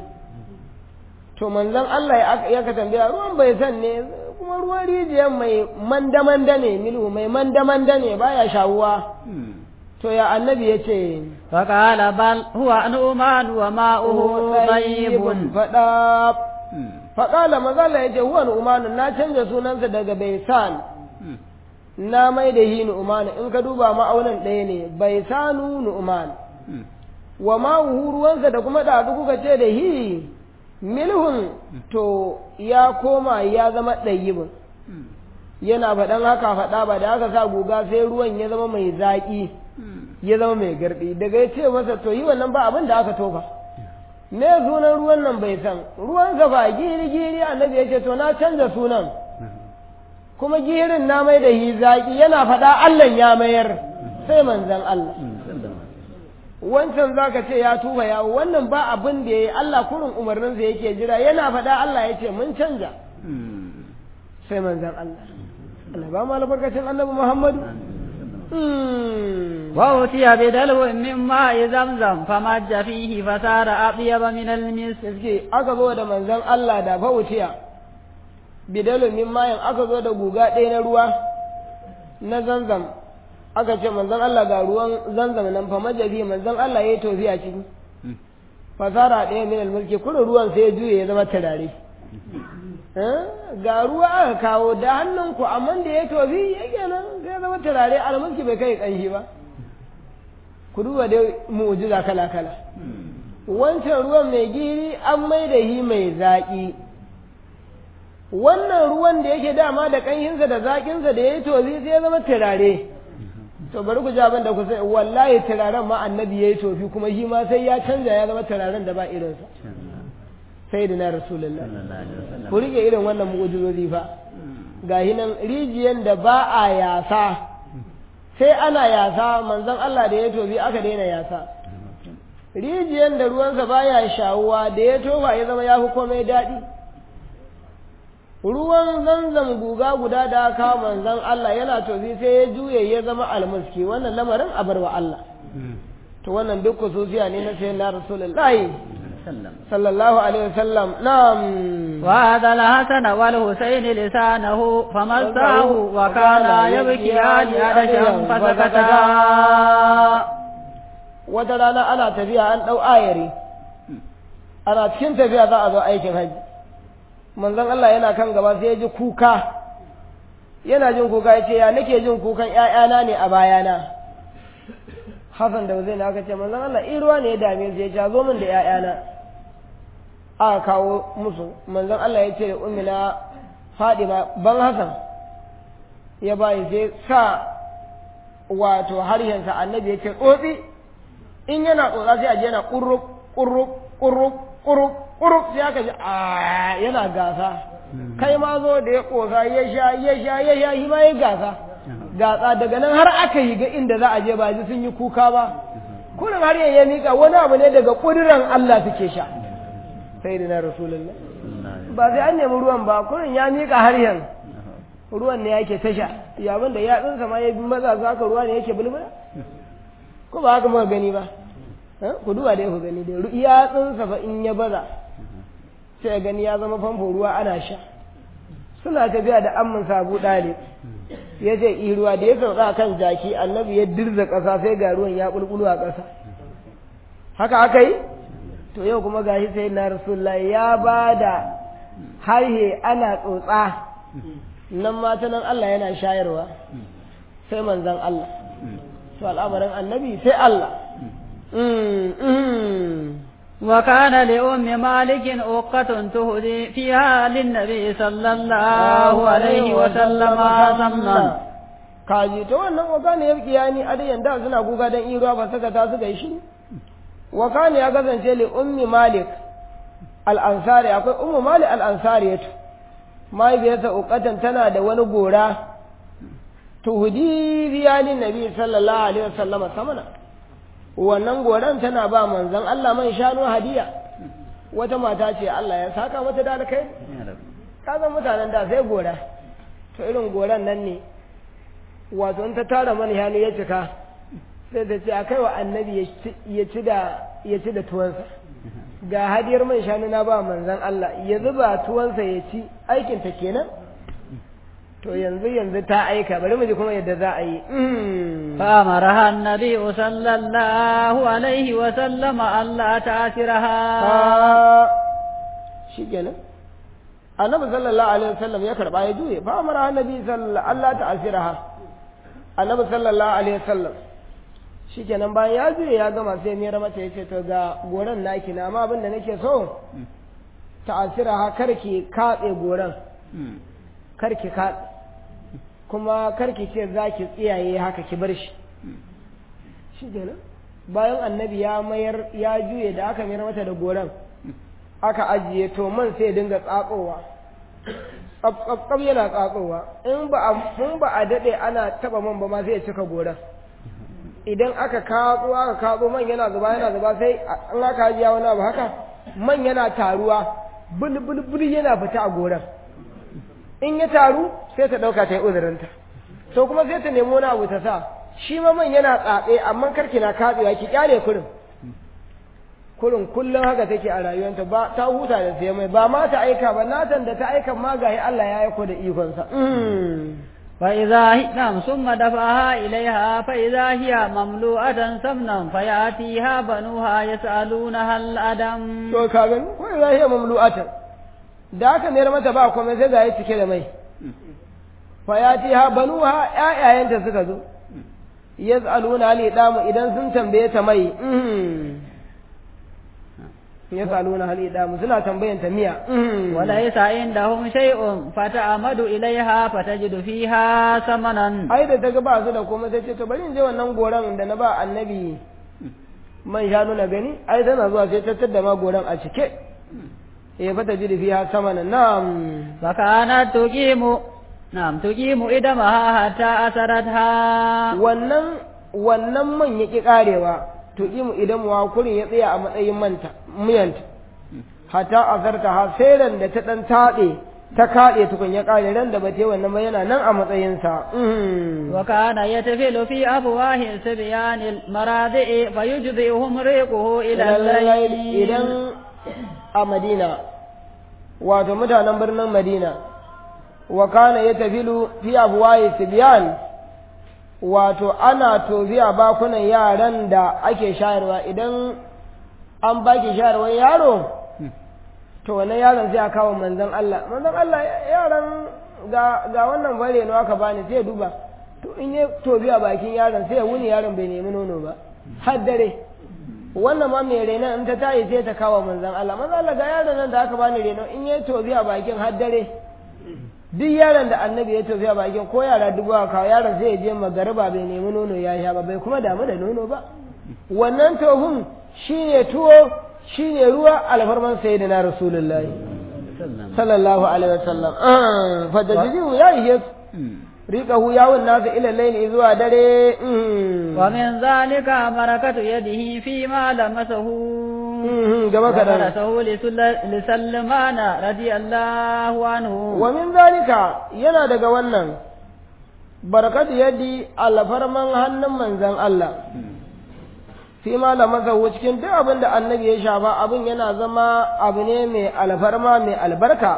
to manzon Allah ya ka tambaya ruwan baisan ne kuma ruwan rijiyar mai manda-manda ne milhu mai manda-manda ne baya shawuwa to ya annabi ya ce faƙala bal huwa nu'man wa ma'uhu tayyibun faɗa faƙala mazala ya ce huwa nu'man na canza sunansa daga baisan na mai da hi nu'man in ka duba ma'aunin ɗaya ne baisanu nu'man wa ma'uhu ruwansa da kuma da kuka ce da hi milhun to ya koma ya zama ɗayyibin yana faɗan haka faɗa ba da aka sa guga sai ruwan ya zama mai zaƙi ya zama mai garɗi daga ya ce masa to yi wannan ba abin da aka tofa me sunan ruwan nan bai san ruwan ba giri giri annabi ya ce to na canza sunan kuma girin na mai da hi zaƙi yana faɗa Allah ya mayar sai manzan Allah wancan zaka ce ya tuba yawo wannan ba abin da ya yi Allah kurin umarninsa yake jira yana faɗa Allah ya ce mun canja sai manzan Allah Allah ba mu albarkacin annabi Muhammadu وأوتي بدلو من ماء زمزم فمج فيه فصار أطيب من المسك aka zo da manzon Allah da fautiya bidalu min mayan aka zo da guga ɗaya na ruwa na zanzam aka ce manzon Allah ga ruwan zanzam nan fa majabi manzon Allah ya yi tofi a ciki fasara ɗaya min almulki kurin ruwan sai ya juye ya zama turare ga ruwa aka kawo da hannunku amma da ya tofi ya kenan sai ya zama turare almulki bai kai ƙanshi ba ku duba dai mu'jiza kala kala wancan ruwan mai giri an mai da hi mai zaƙi wannan ruwan da yake dama da ƙanshinsa da zaƙinsa da ya yi tofi sai ya zama turare to bari ku ji abin da ku sai wallahi turaren ma annabi ya yi tofi kuma shi ma sai ya canza ya zama turaren da ba irinsa sai da na rasulullah ku rike irin wannan mu'ujizozi fa ga nan rijiyan da ba a yasa sai ana yasa manzon Allah da ya tofi aka daina yasa rijiyan da ruwansa baya shawuwa da ya tofa ya zama ya fi komai daɗi ruwan zanzam guga guda da aka manzon Allah yana tofi sai ya juye ya zama almuski wannan lamarin a barwa Allah to wannan duk kususiya ne na sayyidina rasulullahi sallallahu alaihi wasallam na'am وهذا الحسن والحسين لسانه فمساه وكان يبكيان عدشا فسكتا wata rana ana tafiya an ɗau ayari ana cikin tafiya za a zo aikin hajji manzon Allah yana kan gaba sai ya ji kuka yana jin kuka ya ce ya nake jin kukan ‘ya'yana ne a bayana Hassan da Hussein aka ce manzon Allah in ruwa ne ya dame su ya ce zo min da ‘ya'yana aka kawo musu manzon Allah ya ce da ummina Fadima ban Hassan ya bayi sai sa wato harshensa annabi ya ce tsotsi in yana tsotsa sai a je yana ƙurruk ƙurruk ƙurruk ƙurruk ƙurruk sai aka ji a yana gasa kai ma zo da ya ƙosa ya sha ya sha ya sha shi ma ya gasa gasa daga nan har aka yi ga inda za a je ba ji sun yi kuka ba kurin har ya mika wani abu ne daga ƙuduran Allah suke sha sai da na rasulullah ba sai an nemi ruwan ba kurin ya mika har yanzu ruwan ne yake tasha yabin da yatsunsa ma ya bi maza za ka ruwa ne yake bulbula ko ba haka muka gani ba ku duba da ku gani da yatsunsa fa in ya baza sai gani ya zama famfo ruwa ana sha suna tafiya da amman sabu ɗalib ya ce i ruwa da ya sauka kan jaki annabi ya dirza ƙasa sai ga ruwan ya bulbulu a ƙasa haka aka yi to yau kuma gashi sai na rasulullahi ya ba da harhe ana tsotsa nan mata nan Allah yana shayarwa sai manzan Allah to al'amarin annabi sai Allah وكان لأم مالك أوقة تهدي فيها للنبي صلى الله عليه وسلم سمنا kaji to wannan wakana ya kiya ni a dayan da suna kuka dan iruwa ba saka ta suka yi shi wakana ya kasance li ummi malik al-ansari akwai ummu malik al-ansari yato mahaifiyarsa ukatan tana da wani gora tuhudi biyalin nabi sallallahu alaihi wasallama samana wannan goran tana ba manzon Allah man shanu hadiya wata mata ce Allah ya saka mata da alkai ka san mutanen da sai gora to irin goran nan ne wato in ta tara mana hannu ya cika sai ta ce akai wa annabi ya ci da ya ci da tuwansa ga hadiyar man shanu na ba manzon Allah ya zuba tuwansa ya ci aikin ta kenan to yanzu yanzu ta aika bari mu ji kuma yadda za a yi فأمرها النبي صلى الله عليه وسلم ألا تأثرها shi kenan annabi sallallahu alaihi wasallam ya karba ya juye fa amara annabi sallallahu Allah ta asiraha annabi sallallahu alaihi wasallam shi kenan bayan ya juye ya gama sai miyar mata ya ce to ga goran naki na amma abin da nake so ta asiraha kar ki katse goran kar ki katse kuma karki ce za ki tsiyaye haka ki bar shi shi kenan bayan annabi ya mayar ya juye da aka mayar mata da goran aka ajiye to man sai dinga tsatsowa tsaf yana tsatsowa in ba a mun ba a dade ana taba man ba ma sai ya cika goran idan aka katso aka katso man yana zuba yana zuba sai an aka ajiya wani abu haka man yana taruwa bulbul yana fita a goran in ya taru sai ta ɗauka ta yi uzurinta to kuma sai ta nemo wani abu ta sa shi ma man yana tsatse amma karki na katsewa ki kyale kurin kurin kullum haka take a rayuwanta ba ta huta da sai mai ba ma ta aika ba natan da ta aika ma gahi Allah ya aiko da ikonsa فإذا هي نعم ثم دفعها إليها فإذا هي مملوءة سمنا فيأتيها بنوها يسألونها الأدم to ka gani ko za hiya mamlu'atan da aka mayar mata ba komai sai ga yi cike da mai fa ya ti ha banuha ƴaƴayenta suka zo yas'aluna li damu idan sun tambaye ta mai mhm. yas'aluna hali damu suna tambayan ta miya mhm. وليس عندهم شيء فتعمد إليها فتجد فيها ثمنا ai da ta ga ba su da komai sai ce to bari in je wannan goran da na ba annabi man shanu na gani ai tana zuwa sai ta tadda ma goran a cike eh fata ji da fiha samana na'am فكانت تقيم نعم تقيم إدمها حتى أسرتها wannan wannan man yaki karewa to imu idan wa kurin ya tsaya a matsayin manta miyanta hatta azarta ha sai ran da ta dan taɗe ta kaɗe tukun ya kare ran da bata yi wannan ba yana nan a matsayinsa mhm. وكان يتفل في أفواه صبيان المراضع فيجزئهم ريقه إلى الليل idan a madina wato mutanen birnin madina wa kana ya tafilu fi abuwaye sibiyan wato ana tofi a bakunan yaran da ake shayarwa idan an baki shayarwar yaro to wannan yaron sai a kawo manzon Allah manzon Allah yaran ga ga wannan bare ne aka bani sai ya duba to in ya tofi a bakin yaron sai ya wuni yaron bai nemi nono ba har dare wannan ma mai renon in ta tayi sai ta kawo manzon Allah manzon Allah ga yaron nan da aka bani reno in ya tofi a bakin har dare duk yaron da annabi ya tofi a bakin ko yara dubu aka kawo yaron sai ya je magariba bai nemi nono ya sha ba bai kuma damu da nono ba wannan tofin shine tuwo shine ruwa alfarman sayyidina rasulullahi sallallahu alaihi wasallam ah fa dajiyu ya yi riqahu yawun nasu ila layli zuwa dare mhm. ومن ذلك بركة يده فيما لمسه Mhm, gaba kaɗan وغرسه لسل- لسلمان رضي الله عنه wa min zalika yana daga wannan barakatu yaddi alfarman hannun manzan Allah fi malamasa cikin duk abin da annabi ya shafa abin yana zama abu ne mai alfarma mai albarka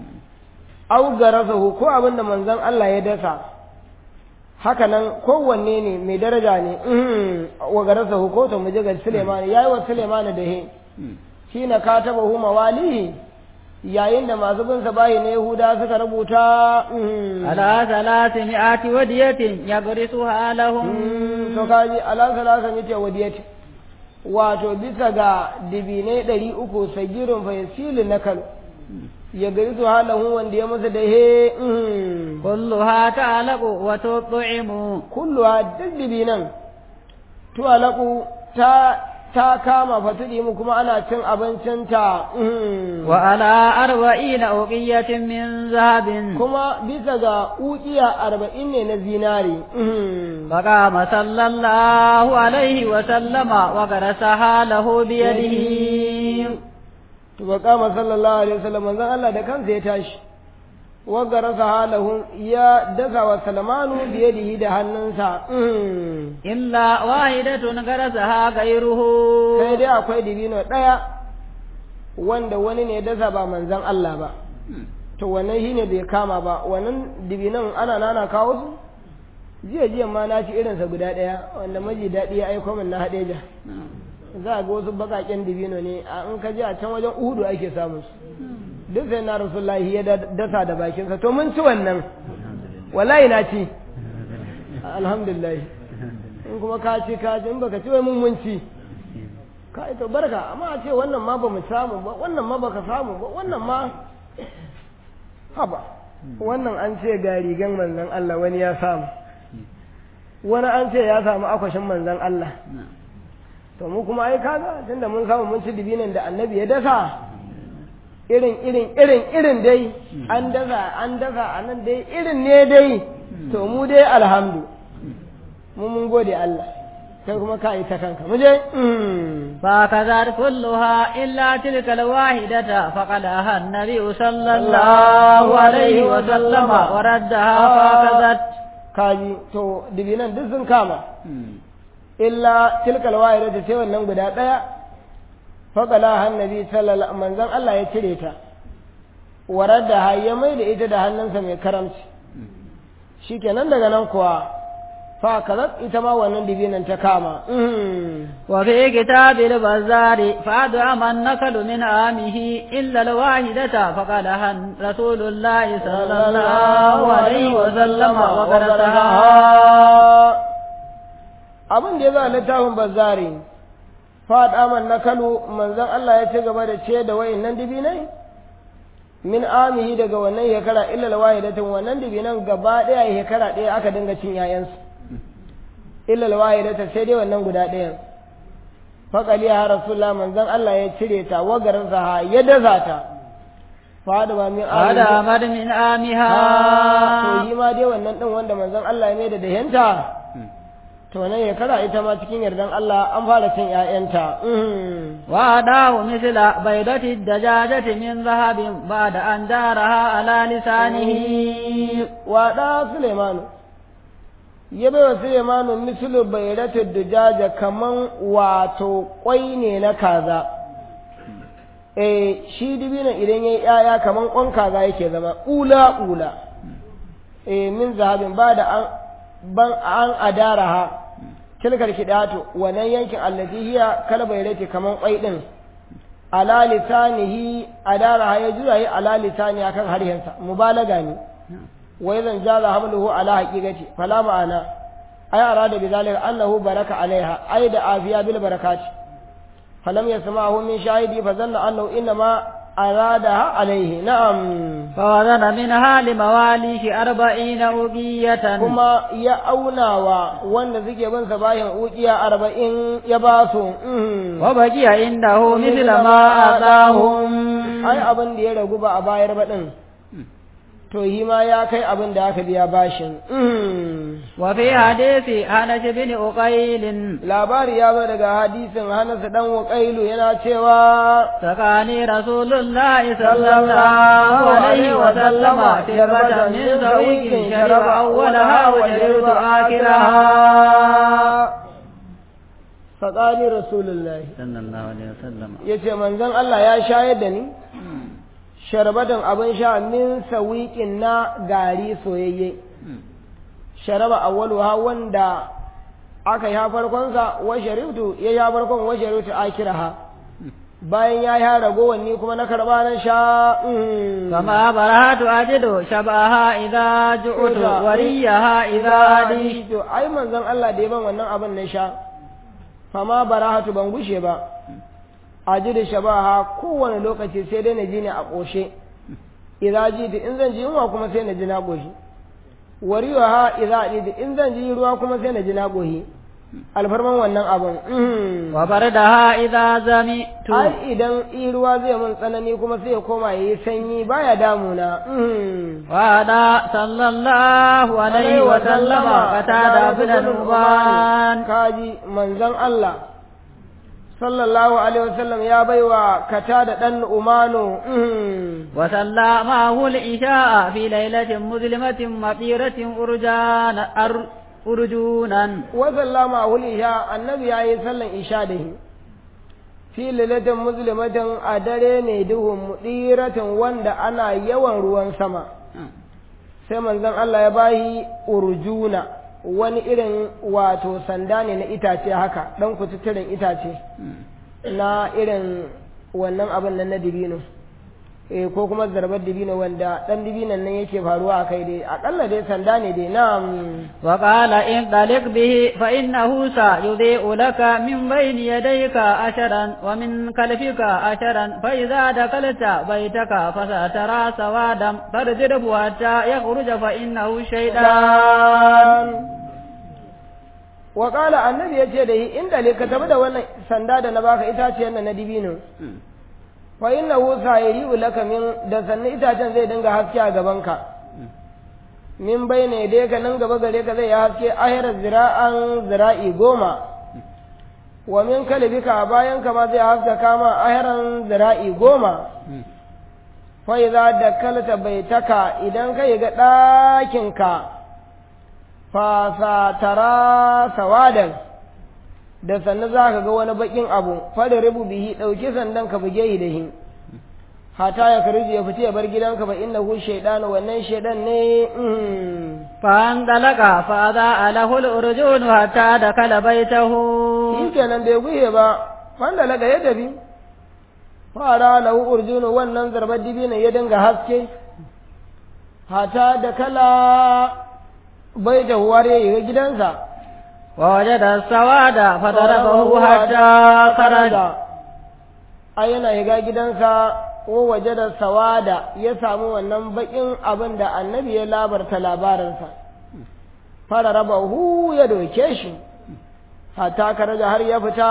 au garasahu ko abin da manzan Allah ya dasa haka nan kowanne ne mai daraja ne mhm, wa garasahu ko to muje ga Suleiman yayi wa Suleiman da he shi na katabahu mawalihi yayin da masu bin sa bayi na Yahuda suka rubuta mhm, على ثلاثمائة ودية يغرسها لهم Mm, to kaji ala salasan yace wadiyati wato bisa ga dibinai ɗari uku sagirin fayasili na kano ya gari su halahu wanda ya masa da he mm, كلها تعلق وتطعم kulluwa duk dibinan tuwalaku ta ta kama fatudi mu kuma ana cin abincinta mm. وعلى أربعين أوقية من ذهب kuma bisa ga ukiya arba'in ne na zinari mm. فقام صلى الله عليه وسلم وغرسها له بيده to ba kama sallallahu alaihi wasallam manzon Allah da kansa ya tashi wa garasa halahu ya dasa wa salmanu biyadihi da hannunsa mm. إلا واحدة غرسها غيره sai dai akwai dibino ɗaya wanda wani ne dasa ba manzon Allah ba to wannan shine bai kama ba wannan dibinan ana nana kawo su jiya jiya ma na ci irinsa guda ɗaya wanda maji daɗi ya aiko min na haɗeja za a ga wasu baƙaƙen dibino ne a in ka je a can wajen uhudu ake samun su duk sai na rasulullahi ya da- dasa da bakinsa to mun ci wannan wallahi na ci alhamdulillah in kuma ka ci ka ci in baka ci wai mun mun ci ka ito barka amma a ce wannan ma ba mu samu ba wannan ma baka samu ba wannan ma haba wannan an ce ga rigan manzon Allah wani ya samu wani an ce ya samu akwashin manzon Allah to mu kuma ai kaga tunda mun samu mun ci dibinan da annabi ya dasa irin irin irin irin dai an dasa an dasa a nan dai irin ne dai to mu dai alhamdu mu mun gode Allah kai kuma ka yi ta kanka mu je mm. فكذا كلها إلا تلك الواحدة فقدها النبي صلى الله عليه وسلم وردها فكذت kaji to dibinan duk sun kama illa tilkal wahida ta ce wannan guda daya faqala annabi sallallahu manzon Allah ya cire ta warar da ya mai da ita da hannunsa mai karamci shikenan daga nan kuwa fa kazat ita ma wannan dibinan ta kama وفي كتاب البزار فأدعم النكل من عامه إلا الواحدة فقالها رسول الله صلى الله عليه وسلم وقرتها abin da ya za littafin bazari fada man nakalu manzon Allah ya ci gaba da ce da wayannan dibinai min amihi daga wannan shekara illa alwahidatin wannan dibinan gaba daya shekara daya aka dinga cin yayansu illa alwahidata sai dai wannan guda ɗayan faƙali ya rasulullah manzon Allah ya cire ta wagarin sa ya daza ta fada ba min هذا أمر من آمها to yi ma dai wannan din wanda manzon Allah ya mai da dahenta to nan ya kara ita ma cikin yardan Allah an fara cin ƴaƴanta وأداه مثل بيضة الدجاجة من ذهب بعد أن دارها على لسانه wa da Sulaimanu ya bai wa Sulaimanu mislu bayratu dujaja kaman wato kwai ne na kaza eh shi dibina idan yayi yaya kaman kwan kaza yake zama ula ula eh min zahabin ba da an ban an adaraha tilkar kidatu wannan yankin allati hiya kalbayrati kaman kwai din ala lisanihi adaraha ya jura yi ala lisani akan harhensa mubalaga ne wai zan jaza hamluhu ala haqiqati fala ma'ana ay arada bidhalika annahu baraka alaiha ay da afiya bil barakati falam yasma'hu min shahidi fa zanna annahu inma aradaha alaihi na'am فوزن منها لمواليه أربعين أوقية kuma ya aunawa wanda suke bin sa bayan ukiya arba'in ya ba su وبقي عنده مثل ما آتاهم ai abin da ya ragu ba a bayar ba din to yi ma ya kai abin da aka biya bashin وفي حديث أنس بن أقيل labari ya zo daga hadisin Hanas dan Waqailu yana cewa سقاني رسول الله صلى الله عليه وسلم شربة من سويق شرب أولها وشربت آخرها Faƙali Rasulullahi صلى الله عليه وسلم ya ce manzon Allah ya shayar da ni sharbatan abin sha min sawiƙin na gari soyayye sharaba awwaluha wanda aka yi farkonsa wa sharibtu ya ya farkon wa sharibtu akiraha bayan ya yi ragowar ni kuma na karba na sha فما برهت أجد شبهها إذا جئت وريها إذا أديت to ai manzon Allah da ya ban wannan abin na sha fama barahatu ban gushe ba a ji da shabaha kowane lokaci sai dai na ji ne a ƙoshe idza ji da in zan ji yunwa kuma sai na ji na ƙoshi wariwa ha idza ji da in zan ji ruwa kuma sai na ji na ƙoshi alfarman wannan abin وبردها إذا زمئت ai idan i ruwa zai mun tsanani kuma sai ya koma yayi sanyi baya damuna وهذا صلى الله عليه وسلم قتادة بن نعمان kaji manzon Allah sallallahu alaihi wasallam ya baiwa kata da dan umano وصلى معه العشاء في ليلة مظلمة مطيرة أرجان أر أرجونا wa sallama hulisha annabi yayi sallan isha da shi fi lailatin muslimatin a dare ne duhun mudiratin wanda ana yawan ruwan sama sai manzon Allah ya bayi urjuna wani irin wato sanda ne na itace haka dan kututturen itace na irin wannan abin nan na dibino eh ko kuma zarbar dibino wanda dan dibinon nan yake faruwa a kai dai akalla dai sanda ne dai na'am وقال انطلق به فإنه سيضيء لك من بين يديك أشرا ومن خلفك أشرا فإذا دخلت بيتك فسترى سوادا فارجره حتى يخرج فإنه شيطان wa qala annabi yace da yi inda le ka tafi da wannan sanda da na baka itaciyar nan na dibino fa innahu sayri'u laka min da sannan itacen zai dinga haske a gaban ka min bayne dai ka nan gaba gare ka zai yi haske ahira zira'an zira'i goma wa min kalbika a bayan ka ma zai haska kama ahiran zira'i goma fa idza dakalta baitaka idan ka yi ga ɗakin ka fa satara sawadan da sannan za ka ga wani bakin abu fada rubu bihi ɗauki sandan ka buge shi da shi hata ya kariji ya fita ya bar gidanka ba innahu shaydanu wannan shaydan ne فانطلق فأضاء له الأرجون حتى دخل بيته shi kenan bai guye ba wanda laga ya tafi fara lahu urjunu wannan zarbar dibinin ya dinga haske hata da kala bai da huware ya gidansa ووجد السواد فضربه حتى خرج ai yana shiga gidansa ko waje da sawada ya samu wannan bakin abin da annabi ya labarta labarinsa fara raba hu ya doke shi hatta karaja har ya fita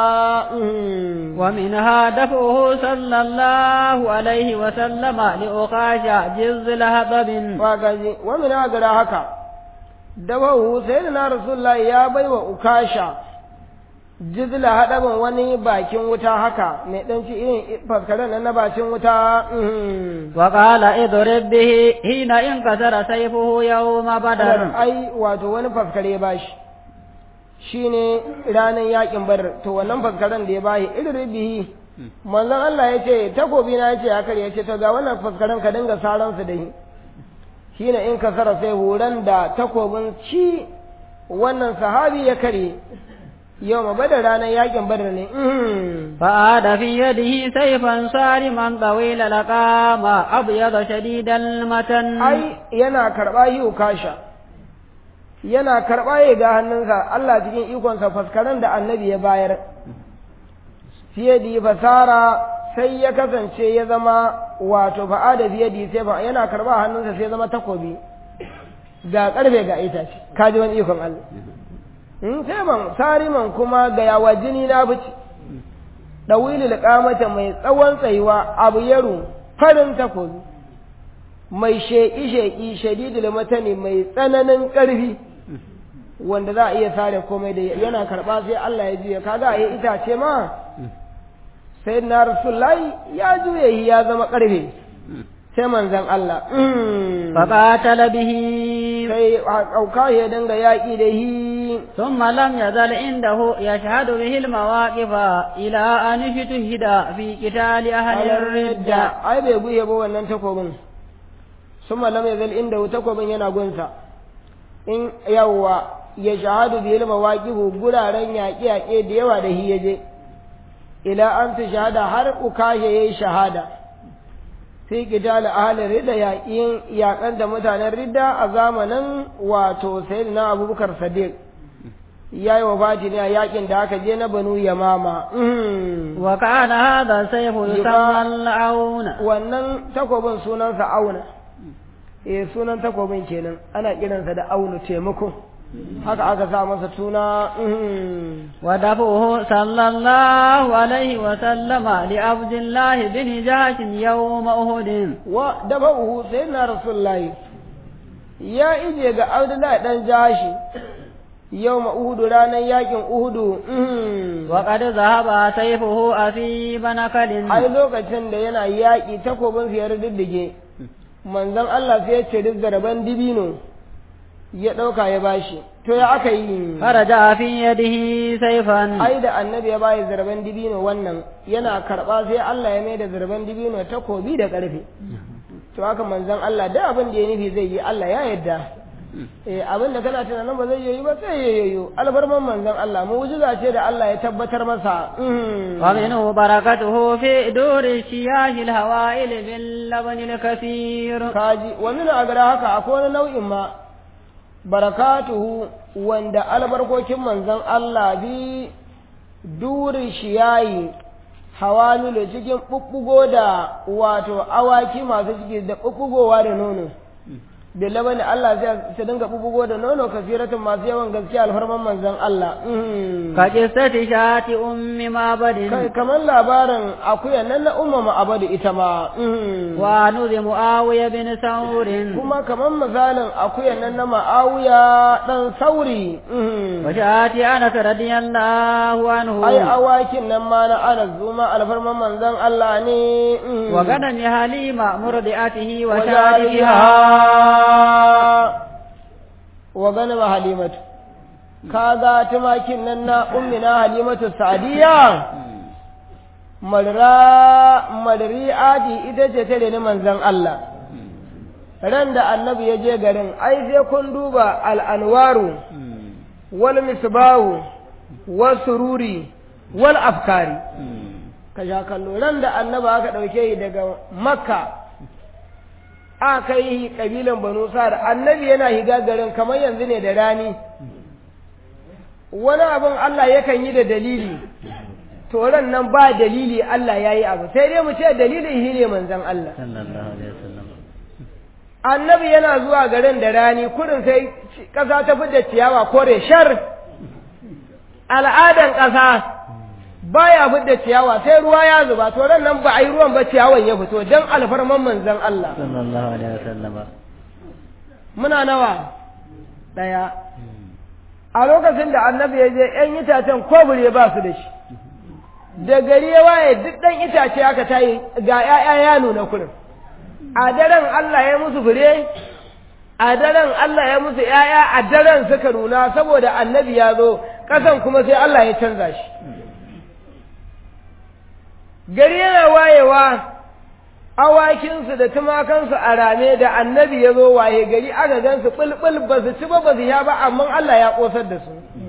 ومنها دفعه صلى الله عليه وسلم لأقاشع جز لهضب wagaji wa min agara haka dabahu sayyidina rasulullah ya baiwa ukasha jizla hadaban wani bakin wuta haka mai dan ci irin faskaren nan na bakin wuta وقال اضرب به حين انكسر سيفه يوم بدر ai wato wani faskare ba shi shine ranar yakin badar to wannan faskaren da ya bashi irin bihi manzon Allah ya ce takobi na ya ce haka ya ce to ga wannan faskaren ka dinga saran su da shi shine in ka sara sai horon da takobin ci wannan sahabi ya kare yau ma badar ranar yakin badar ne فعاد في يده سيفا صارما طويل لقام أبيض شديد المتن ai yana karɓa yi ukasha yana karɓa ya ga hannunsa Allah cikin ikonsa faskaren da annabi ya bayar fiye da fasara sai ya kasance ya zama wato fa'ada fiye da sai ba yana karɓa hannunsa sai ya zama takobi ga ƙarfe ga itace kaji wani ikon Allah in sai man sariman kuma ga yawa jini na fice ɗawilil ƙamata mai tsawon tsayuwa abu yaro farin takobi mai sheƙi-sheƙi shadidul matani mai tsananin ƙarfi wanda za a iya sare komai da yana karɓa sai Allah ya juya kaga a yi itace ma sai na rasulullahi ya juya shi ya zama ƙarfe sai manzan Allah فقاتل به sai auka ya dinga yaƙi da shi ثم لم يزل عنده يشهد به المواقف إلى أن اجتهد في قتال أهل الردة ai bai guye ba wannan takobin suma lam yazal inda takobin yana gunsa in yawwa ya shahadu bi ilma waqifu guraren yaƙe yaƙe da yawa da hi yaje ila an ta shahada har ukashe yayi shahada sai qital ahli ridda yaƙin yaƙan da mutanen ridda a zamanin wato sayyidina abubakar sadiq ya yi wafati ne a yaƙin da aka je na banu yamama وكان هذا السيف يسمى العون wannan takobin sunansa auna eh sunan takobin kenan ana kiransa da aunu taimako haka aka sa masa suna ودفعه صلى الله عليه وسلم لعبد الله بن جهش يوم أهد wa daba'uhu sayyidina rasulullahi ya ije ga abdullahi dan jashi yau uhudu ranar yakin uhudu وقد ذهب سيفه أثيب نكل ai lokacin da yana yaƙi takobin su ya diddige manzon Allah sai ya ce duk zaraban dibino ya ɗauka ya bashi to ya aka yi فرجع في يده سيفا ai da annabi ya bayi zarban dibino wannan yana karɓa sai Allah ya mai da zarban dibino takobi da ƙarfe to haka manzon Allah da abin da ya nufi zai yi Allah ya yarda eh abin da kana tunanin ba zai yi ba sai ya yi alfarman manzon Allah mu'jiza ce da Allah ya tabbatar masa Mm. ومنه بركته في دور الشياه الهوائل باللبن الكثير kaji wa min agara haka akwai wani nau'in ma barakatuhu wanda albarkokin manzon Allah bi durin shiyayi hawamilu cikin bubbugo da wato awaki masu ciki da bubbugowa da nono da labani Allah zai su dinga bubbugo da nono kasiratin masu yawan gaskiya alfarman manzon Allah Mhm. كقصة شاة أم kai معبد kamar labarin akuya nan na umma ma'abadu ita ma Mhm. ونذ معاوية بن ثور kuma kamar misalin akuyan nan na ma'awiya ɗan sauri mhm. وشاة أنس رضي الله عنه ai awakin nan ma na ana zuma alfarman manzon Allah ne mhm. وغنم حليمة مرضعته وشاربها وشاربها wa ganin halimatu kaga tumakin nan na ummina halimatu sadiya marra madri'ati ita ce ta reni manzon Allah ran da annabi ya je garin ai sai kun duba al'anwaru wal misbahu wal sururi wal afkari ka sha kallo ran da annabi aka ɗauke shi daga makka aka yi ƙabilan banu sa'ad annabi yana higa garin kamar yanzu ne da rani wani abin Allah yakan yi da dalili to ran nan ba dalili Allah ya yi abu sai dai mu ce dalilin shi ne manzon Allah annabi yana zuwa garin da rani kurin sai ƙasa ta fi da ciyawa kore shar al'adan ƙasa baya fidda ciyawa sai ruwa ya zuba to ran nan ba a yi ruwan ba ciyawan ya fito dan alfarman manzon Allah sallallahu alaihi wasallam muna nawa daya a lokacin da annabi ya je yan itacen kobure ba su da shi da gari ya waye duk dan itace aka tayi ga 'ya'ya ya nuna kurin a daren Allah ya musu fure a daren Allah ya musu ‘ya'ya a daren suka nuna saboda annabi ya zo ƙasan kuma sai Allah ya canza shi gari yana wayewa awakinsu da tumakansu a rame da annabi ya zo waye gari aka gansu ɓulɓul ba su ci ba ba su ya ba amma Allah ya ƙosar da su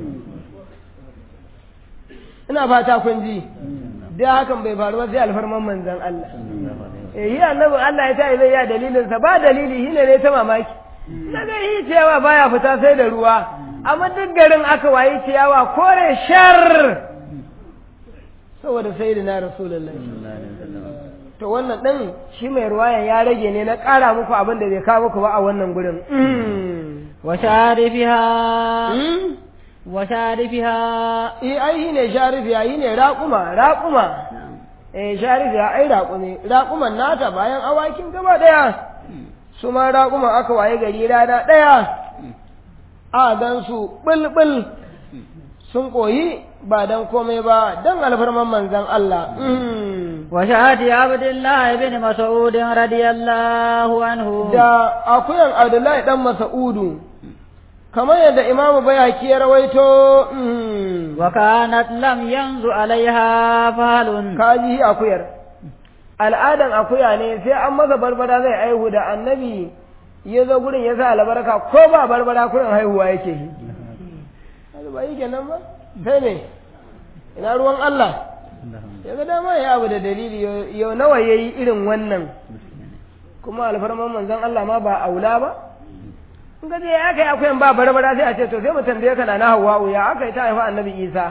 ina fata kun ji da hakan bai faru ba sai alfarman manzan Allah eh yi annabi Allah ya ta zai ya dalilin sa ba dalili shine ne ta mamaki daga yi ciyawa baya fita sai da ruwa amma duk garin aka wayi ciyawa kore shar saboda sayyidina rasulullahi to wannan din shi mai ruwayan ya rage ne na ƙara muku abin da bai kawo muku ba a wannan gurin wa sharifiha wa sharifiha eh ai shine sharifiya shine raƙuma raƙuma eh sharifiya ai raƙume raƙuman nata bayan awakin gaba daya su ma raƙuma aka waye gari rana daya a gan su bulbul sun koyi ba dan komai ba dan alfarman manzon Allah wa shahadi abdullahi ibn mas'ud radiyallahu anhu da akuyan Abdullahi dan Mas'udu kamar yadda imamu bayaki ya rawaito wa kanat lam yanzu alaiha falun kaji akuyar al'adan akuya ne sai an masa barbara zai aihu da annabi ya zo gurin ya sa albarka ko ba barbara kurin haihuwa yake yi ba yi kenan ba sai ne ina ruwan Allah ya ga dama ya abu da dalili yau nawa ya yi irin wannan kuma alfarman manzon Allah ma ba aula ba in ga ya kai akwai ba barbara sai a ce to sai mu tambaye ka na Hawwa'u ya aka yi ta haifa Annabi Isa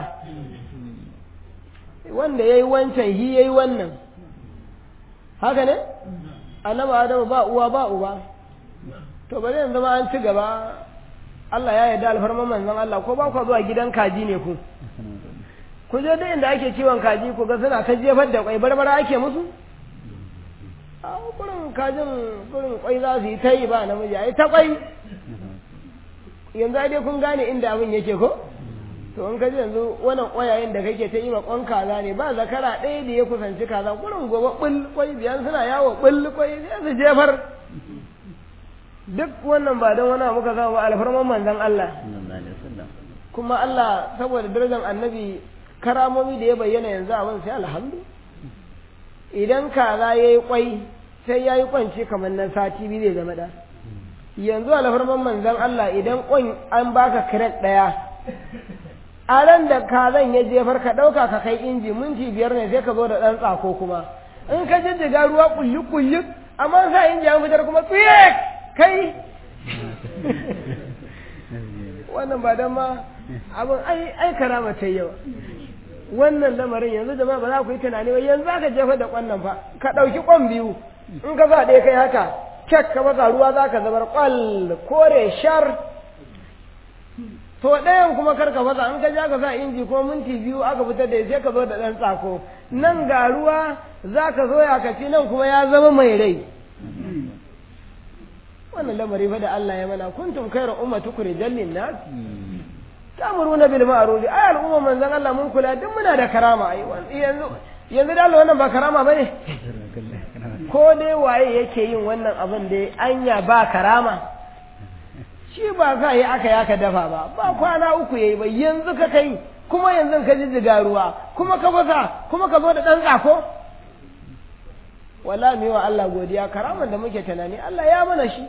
wanda yayi wancan hi yayi wannan haka ne Annabi Adamu ba uwa ba uba to bari yanzu ma an ci gaba Allah ya yarda alfarman manzon Allah ko ba ku zuwa gidan kaji ne ku ku je duk inda ake kiwon kaji ku ga suna ta jefar da kwai barbara ake musu a kurin kajin kurin kwai za su yi ta yi ba namiji ai ta kwai yanzu dai kun gane inda abin yake ko to in ka ji yanzu wannan ƙwayayen da kake ta yi ma ƙwan kaza ne ba zakara ɗaya da ya kusanci kaza kurin gobe ɓul kwai biyan suna yawo ɓul kwai sai su jefar duk wannan ba don wani muka samu alfarman manzon Allah kuma Allah saboda darajar annabi karamomi da ya bayyana yanzu abin sai alhamdu idan kaza ya yi kwai sai ya yi kwanci kamar nan sati biyu zai zama da yanzu alfarman manzan Allah idan kwan an baka kiret ɗaya a ran da kazan ya jefar ka ɗauka ka kai inji minti biyar ne sai ka zo da ɗan tsako kuma in ka jijjiga ruwa kulli kulli amma sa inji an fitar kuma tsiye kai wannan ba dan ma abin ai ai karama ta yawa wannan lamarin yanzu jama'a ba za ku yi tunani ba yanzu aka jefa da kwannan fa ka ɗauki kwan biyu in ka sa ɗaya kai haka kek ka masa ruwa za ka zabar kwal kore shar to ɗayan kuma kar ka fasa in ka ja ka sa inji ko minti biyu aka fitar da sai ka zo da ɗan tsako nan ga ruwa za ka zo ya kaci nan kuma ya zama mai rai wannan lamari fa da Allah ya mana kuntum khairu ummati ukhrijal nas ta'muruna bil ma'ruf ay al'umma manzon Allah mun kula duk muna da karama ai yanzu yanzu da Allah wannan ba karama bane ko dai waye yake yin wannan abin da anya ba karama shi ba sa yi aka yi aka dafa ba ba kwana uku yayi ba yanzu ka kai kuma yanzu ka jijjiga ruwa kuma ka fasa kuma ka zo da ɗan tsako wala mu yi wa Allah godiya karaman da muke tunani Allah ya mana shi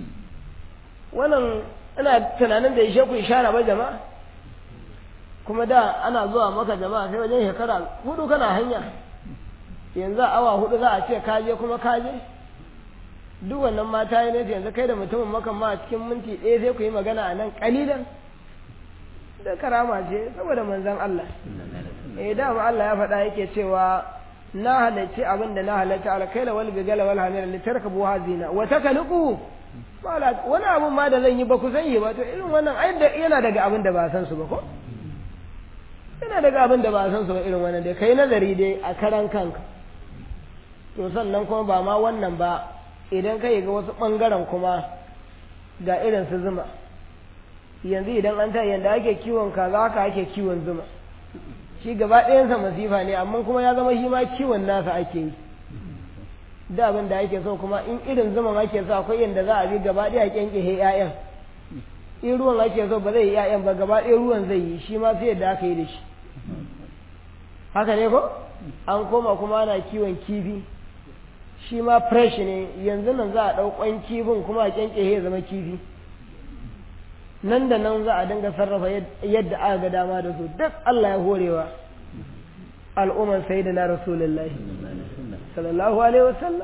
wannan ina tunanin da ishe ku ishara ba jama'a kuma da ana zuwa maka jama'a sai wajen shekara hudu kana hanya yanzu awa hudu za a ce kaje kuma kaje duk wannan mata yi ne yanzu kai da mutumin makan ma a cikin minti ɗaya sai ku yi magana a nan kalilan da karama ce saboda manzon Allah eh dama Allah ya faɗa yake cewa na halarci abin da na halarci alkaila wal bigala wal hamira litarkabu hazina wa takaluqu wani abun ma da zan yi ba ku san yi ba to irin wannan ai da yana daga abin da ba san su ba ko yana daga abin da ba san su ba irin wannan dai kai nazari dai a karan kanka to sannan kuma ba ma wannan ba idan kai ga wasu bangaren kuma ga irin su zuma yanzu idan an ta yanda ake kiwon kaza haka ake kiwon zuma shi gaba ɗayansa masifa ne amma kuma ya zama shi ma kiwon nasa ake yi da abin da ake so kuma in irin zuman ake so akwai yadda za a bi gaba ɗaya kyankyashe ƴaƴan in ruwan ake so ba zai yi ƴaƴan ba gaba ɗaya ruwan zai yi shi ma sai yadda aka yi da shi haka ne ko an koma kuma ana kiwon kifi shi ma fresh ne yanzu nan za a ɗau ƙwan kifin kuma a kyankyashe ya zama kifi nan da nan za a dinga sarrafa yadda aka ga dama da su duk Allah ya horewa al'umman sayyidina rasulullahi sallallahu alaihi wasallam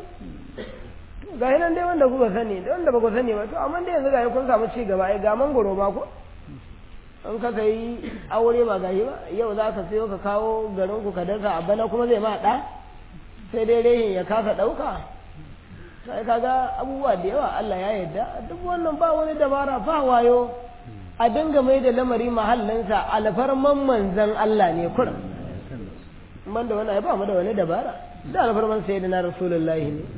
ga nan dai wanda kuka sani da wanda ba ku sani ba to amma dai yanzu ga kun samu ci gaba ai ga mangoro ba ko in ka sayi aure ba gashi ba yau za ka sayo ka kawo garin ku ka dasa a bana kuma zai ma da sai dai rehin ya kasa dauka sai kaga abubuwa da yawa Allah ya yarda duk wannan ba wani dabara ba wayo a dinga mai da lamari mahallinsa alfarman manzan Allah ne kurum man da wani ba mu da wani dabara da alfarman sai da na rasulullahi ne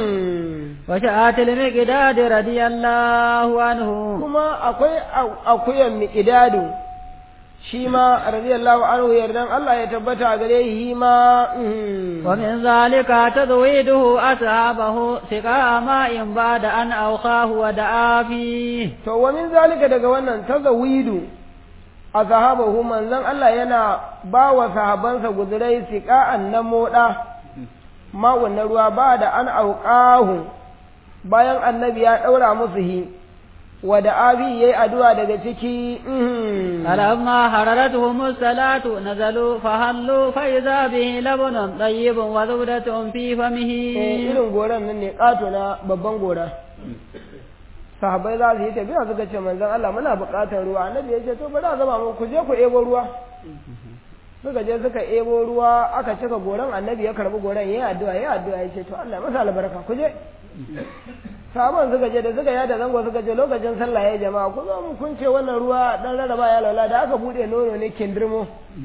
wa sha'atil miqdad radiyallahu anhu kuma akwai akuyan miqdadu shi ma radiyallahu anhu yardan Allah ya tabbata gare shi ma wa min zalika tadwiduhu ashabahu siqa ma in bada an awqahu wa da'afi to wa min zalika daga wannan tazawidu ashabahu manzon Allah yana ba wa sahabansa guzurai siqa'an na moda ma wannan ruwa ba da an auqahu bayan annabi ya daura musu hi wa da abi yayi addu'a daga ciki alamma hararatuhum salatu nazalu fahallu fa idza bihi labunun tayyibun wa zawdatun fi famihi irin goran nan ne kato na babban gora sahabbai za su yi tafiya suka ce manzon Allah muna buƙatar ruwa annabi ya ce to bari a zama mu ku je ku ebo ruwa suka je suka ebo ruwa aka cika goran annabi ya karbi goran yayi addu'a yayi addu'a ya ce to Allah masa albarka ku je sabon suka je da suka yada zango suka je lokacin sallah ya jama'a ku zo mu kun ce wannan ruwa dan rarraba ya laula da aka bude nono ne kindirmo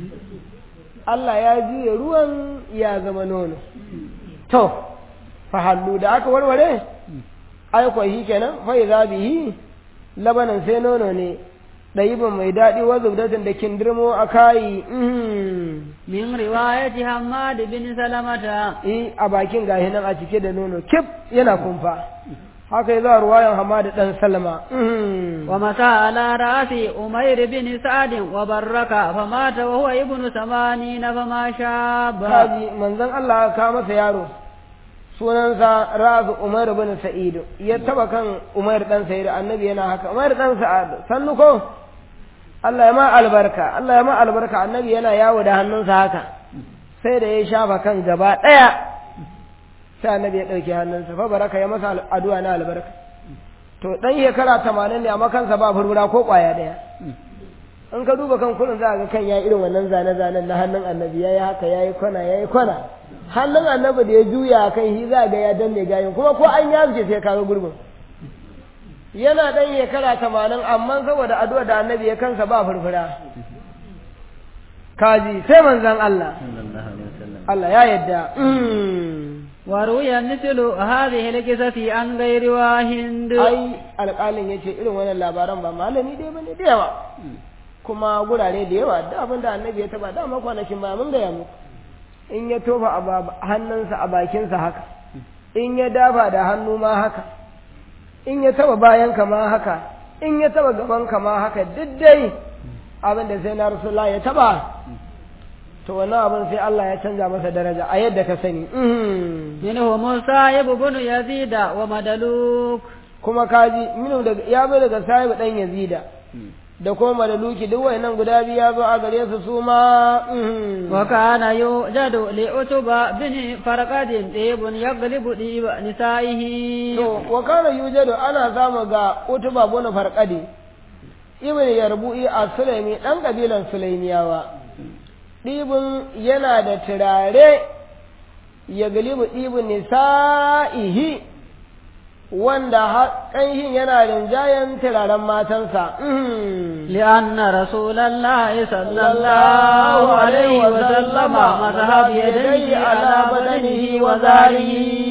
Allah ya juye ruwan ya zama nono to fa hallu da aka warware ai ko shi kenan fa idza bihi labanan sai nono ne ɗayiban mai daɗi wa zubdatin da kindirmo a kayi min riwayati Hammad bin Salamata eh a bakin gahi nan a cike da nono kif yana kumfa haka yazo ruwayan Hammad dan Salama wa mata ala rasi Umair bin Sa'd wa barraka fa mata wa huwa ibnu samanina fa ma shaba kaji manzon Allah ka masa yaro sunansa Razu Umar bin Sa'id ya taba kan Umar dan Sa'id annabi yana haka Umar dan Sa'ad sannu ko Allah ya ma albarka Allah ya ma albarka annabi yana yawo da hannunsa haka sai da ya shafa kan gaba ɗaya sai annabi ya ɗauki hannunsa fa baraka ya masa addu'a na albarka to dan shekara tamanin ne amma kansa ba furfura ko ƙwaya ɗaya in ka duba kan kullum za ga kan ya irin wannan zane-zanen na hannun annabi ya yi haka ya yi kwana ya yi kwana hannun annabi da ya juya kan shi za ga ya danne gayin kuma ko an yaske sai ka ga gurbin yana ɗan shekara tamanin amma saboda addu'a da annabi ya kansa ba furfura kaji sai manzan Allah Allah ya yadda وروي مثل هذه القصة عن غير واحد ai alƙalin ya ce irin wannan labaran ba malami dai bane da yawa kuma gurare da yawa da abin da annabi ya taba dama kwanakin ba mun gaya muku in ya tofa a hannunsa a bakinsa haka in ya dafa da hannu ma haka in ya taba bayan ka ma haka in ya taba gaban ka ma haka duk dai abin da sai na rasulullah ya taba to wannan abin sai Allah ya canza masa daraja a yadda ka sani منهم الصائب بن يزيد ومدلوك kuma kaji minu daga ya bai daga sahibu dan yazida da kuma madaluki duk wayannan guda biyu ya zo a gare su su ma وكان يوجد لعتبة بن فرقد طيب يغلب طيب نسائه to wa kana yujadu ana samu ga utuba bin farqadi ibn yarbu'i as-sulaimi dan kabilan sulaimiyawa dibin yana da turare ya galibu dibin nisa'ihi wanda ƙanshin yana rinjayen turaren matansa لأن رسول الله صلى الله عليه وسلم مذهب يديه على بدنه وظهره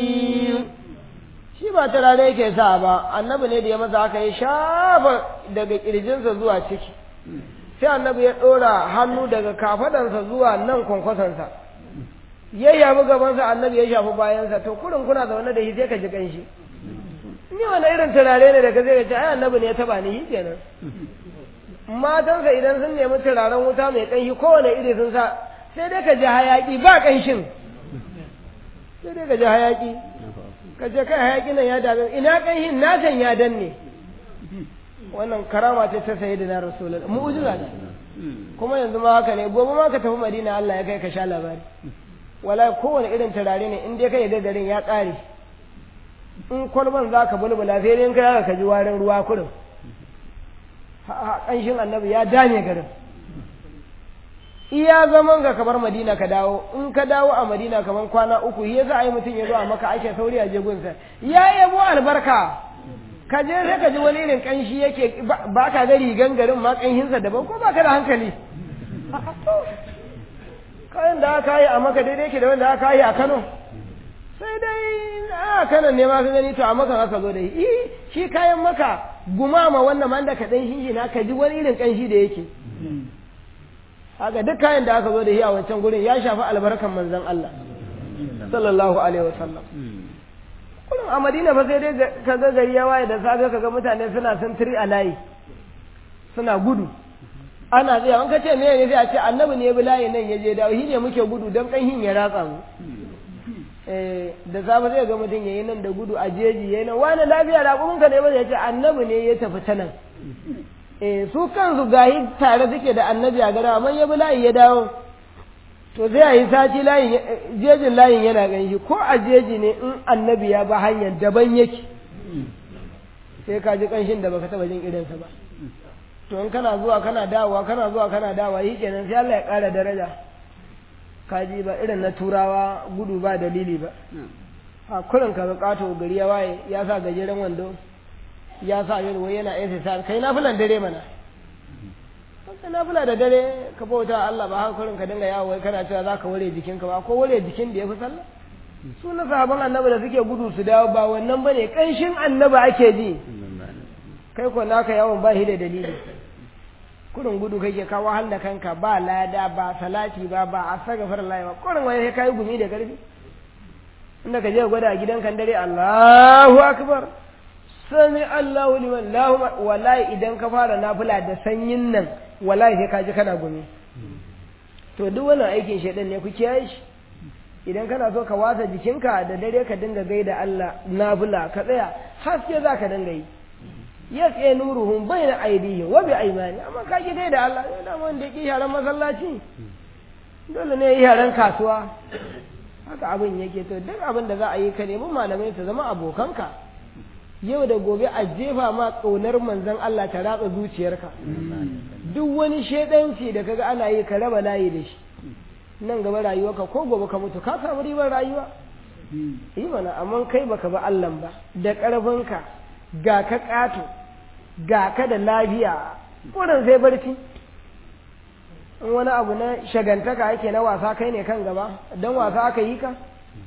shi ba turare yake sa ba annabi ne da ya masa haka ya shafa daga kirjinsa zuwa ciki sai annabi ya ɗora hannu daga kafadansa zuwa nan kwankwasonsa ya yabi gabansa annabi ya shafi bayansa to kurin kuna zaune da shi sai ka ji kanshi ni wani irin turare ne da ka zai ce ai annabi ne ya taba ni shi kenan matansa idan sun nemi turaren wuta mai kanshi kowane iri sun sa sai dai ka ji hayaki ba kanshin sai dai ka ji hayaki ka ce kai hayaki nan ya dame ina kanshin na can ya danne wannan karama ce ta sayi da na rasulullah mu'jiza ce kuma yanzu ma haka ne gobe ma ka tafi madina Allah ya kai ka sha labari wala kowane irin turare ne in dai kai ga garin ya ƙare in kwalban za ka bulbula sai dai in kai ka ji warin ruwa kurin ƙanshin annabi ya dame garin iya zaman ka kamar madina ka dawo in ka dawo a madina kamar kwana uku ya za a yi mutum ya zo a maka ake sauri a jegunsa ya yabo albarka ka je sai ka ji wani irin ƙanshi yake ba ka ga rigan garin ma ƙanshinsa daban ko ba ka da hankali kayan da aka yi a maka daidai ke da wanda aka yi a kano sai dai a kanan ne ma ka gani to a maka aka zo da shi shi kayan maka gumama wannan man da ka dan shi na ka ji wani irin kanshi da yake haka duk kayan da aka zo da shi a wancan gurin ya shafi albarkan manzon Allah sallallahu alaihi wasallam kullum a Madina fa sai dai ka ga gari ya waye da safe ka ga mutane suna sintiri a layi suna gudu ana tsaya an ka ce me ne sai a ce annabi ne ya bi layi nan ya je dawo shi ne muke gudu don kanhin ya ratsa mu da safe zai ga mutum yayi nan da gudu a jeji yayi nan wani lafiya da kuma ka ne ba ya ce annabi ne ya tafi ta nan eh su kansu gahi tare suke da annabi a gara amma ya bi layi ya dawo to zai yi sati layin jejin layin yana ganshi ko a jeji ne in annabi ya ba hanyar daban yake sai ka ji kanshin da baka taba jin irinsa ba to in kana zuwa kana dawowa kana zuwa kana dawowa yi kenan sai Allah ya ƙara daraja kaji ba irin na turawa gudu ba dalili ba a kurin ka kato gari ya waye ya sa gajeren wando ya sa yin wai yana exercise kai nafilan dare mana kai nafila da dare ka bauta Allah ba haka kurin ka dinga yawo wai kana cewa za ka ware jikinka ba ko ware jikin da ya fi sallah su na sahaban annabi da suke gudu su dawo ba wannan bane kanshin annabi ake ji kai ko naka yawon ba shi da dalili kurin gudu kake ka wahal da kanka ba lada ba salati ba ba a sagafar layi ba kurin wani sai kai gumi da karfi inda ka je gwada a gidan kan dare Allahu akbar sami Allahu liman lahu wallahi idan ka fara nafila da sanyin nan wallahi sai ka ji kana gumi to duk wannan aikin shedan ne ku kiyaye shi idan kana so ka wasa jikinka da dare ka dinga gaida Allah nafila ka tsaya haske za ka dinga yi ya tsaye nuruhun bai na aidihin wa bi aimani amma ka ki da Allah ya da wanda ki yaran masallaci dole ne yaran kasuwa haka abin yake to duk abin da za a yi ka nemi malamai su zama abokanka yau da gobe a jefa ma ƙaunar manzon Allah ta ratsa zuciyarka duk wani shedanci da kaga ana yi ka raba layi da shi nan gaba rayuwarka ko gobe ka mutu ka samu ribar rayuwa yi mana amma kai baka ba Allah ba da ƙarfinka ga ka ƙato ga ka da lafiya kurin sai barci in wani abu na shagantaka ake na wasa kai ne kan gaba don wasa aka yi ka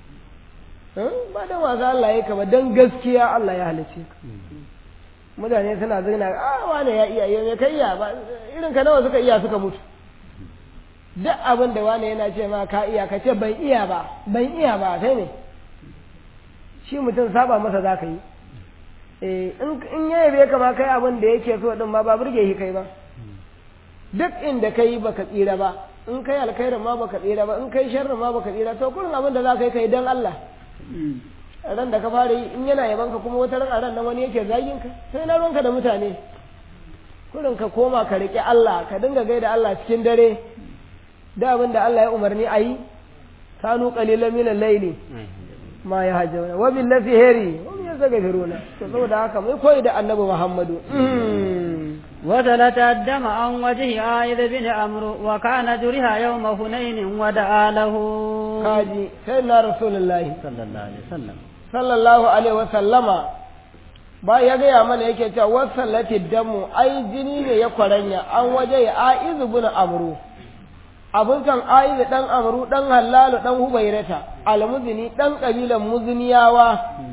ba don wasa Allah ya ka ba don gaskiya Allah ya halice ka mutane suna zina a wane ya iya yau kai iya ba irin ka nawa suka iya suka mutu duk abin da wane yana ce ma ka iya ka ce ban iya ba ban iya ba sai ne shi mutum saba masa za ka yi eh in in ya yabe ka ma kai abin da yake so din ma ba burge shi kai ba duk inda kai baka tsira ba in kai alkhairin ma baka tsira ba in kai sharrin ma baka tsira to kullum abin da za ka yi kai dan Allah ran da ka fara yi in yana yaban ka kuma wata ran a ran nan wani yake zagin ka sai na ranka da mutane kullum ka koma ka riƙe Allah ka dinga gaida Allah cikin dare da abin da Allah ya umarni a yi kanu qalilan min al-layli ma yahjuna wa bil heri wa min yastaghfiruna to saboda haka mai koyi da annabi Muhammadu وسلت الدم عن وجه عائذ بن عمرو وكان جرها يوم هنين ودعا له kaji sai na rasulullahi صلى الله عليه وسلم sallallahu alaihi wasallama ba ya gaya mana yake cewa wasallati damu ai jini ne ya kwaranya an waje ya aizu bin amru abin kan aizu dan amru dan hallalu dan hubairata almuzini dan kabilan muziniyawa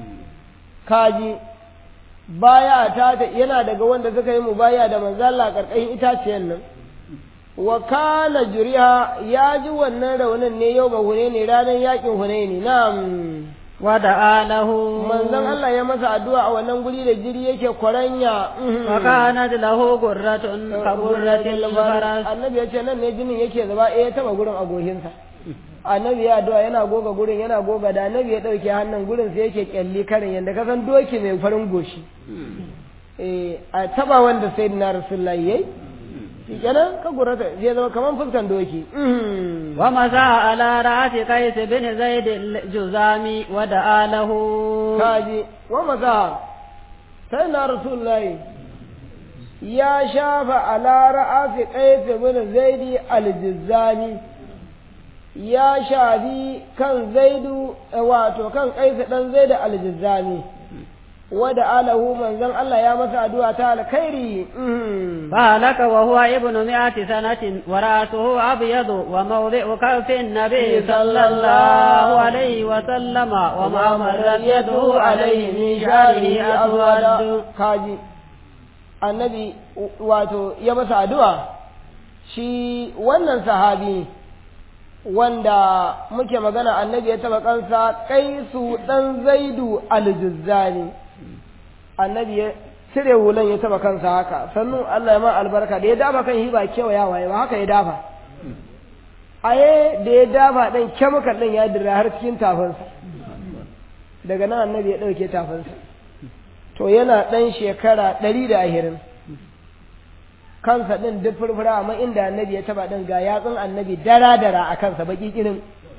kaji baya ta ta yana daga wanda suka yi mubaya da manzo Allah karkashin itaciyar nan wa kana juriha ya ji wannan raunin ne yau ba hune ne ranar yakin hune ne na'am ودعا له manzon Allah ya masa addu'a a wannan guri da jiri yake kwaranya وكانت له قرة كقرة الفرس annabi ya ce nan ne jinin yake zuba eh ya taba gurin agohinsa annabi ya addu'a yana goga gurin yana goga da annabi ya dauke hannun gurin sai yake kyalli karin yanda ka san doki mai farin goshi eh a taba wanda sayyidina rasulullahi yayi kenan ka gurata zai zama kaman fuskan doki ومسى على رأس قيس بن زيد الجزامي ودعا له kaji wa maza sai na rasulullahi ya shafa ala ra'asi qais bin zaidi al-jizzani ya shafi kan zaidu wato kan qais dan zaidu al-jizzani wada alahu manzon Allah ya masa addu'a ta alkhairi فهلك وهو ابن مئة سنة ورأسه أبيض وموضع كف النبي صلى الله عليه وسلم وما مرت يده عليه من شعره أسود kaji annabi wato ya masa addu'a shi wannan sahabi wanda muke magana annabi ya taba kansa kaisu dan zaidu aljuzzani annabi ya cire hulan ya taba kansa haka sannu Allah ya ma albarka da ya dafa kan hiba kewayawa ya ba haka ya dafa aye da ya dafa dan kemikal din ya dira har cikin tafinsa daga nan annabi ya ɗauke tafinsa to yana ɗan shekara ɗari da ahirin kansa ɗin duk furfura amma inda annabi ya taba ɗin ga yatsun annabi dara-dara a kansa baki irin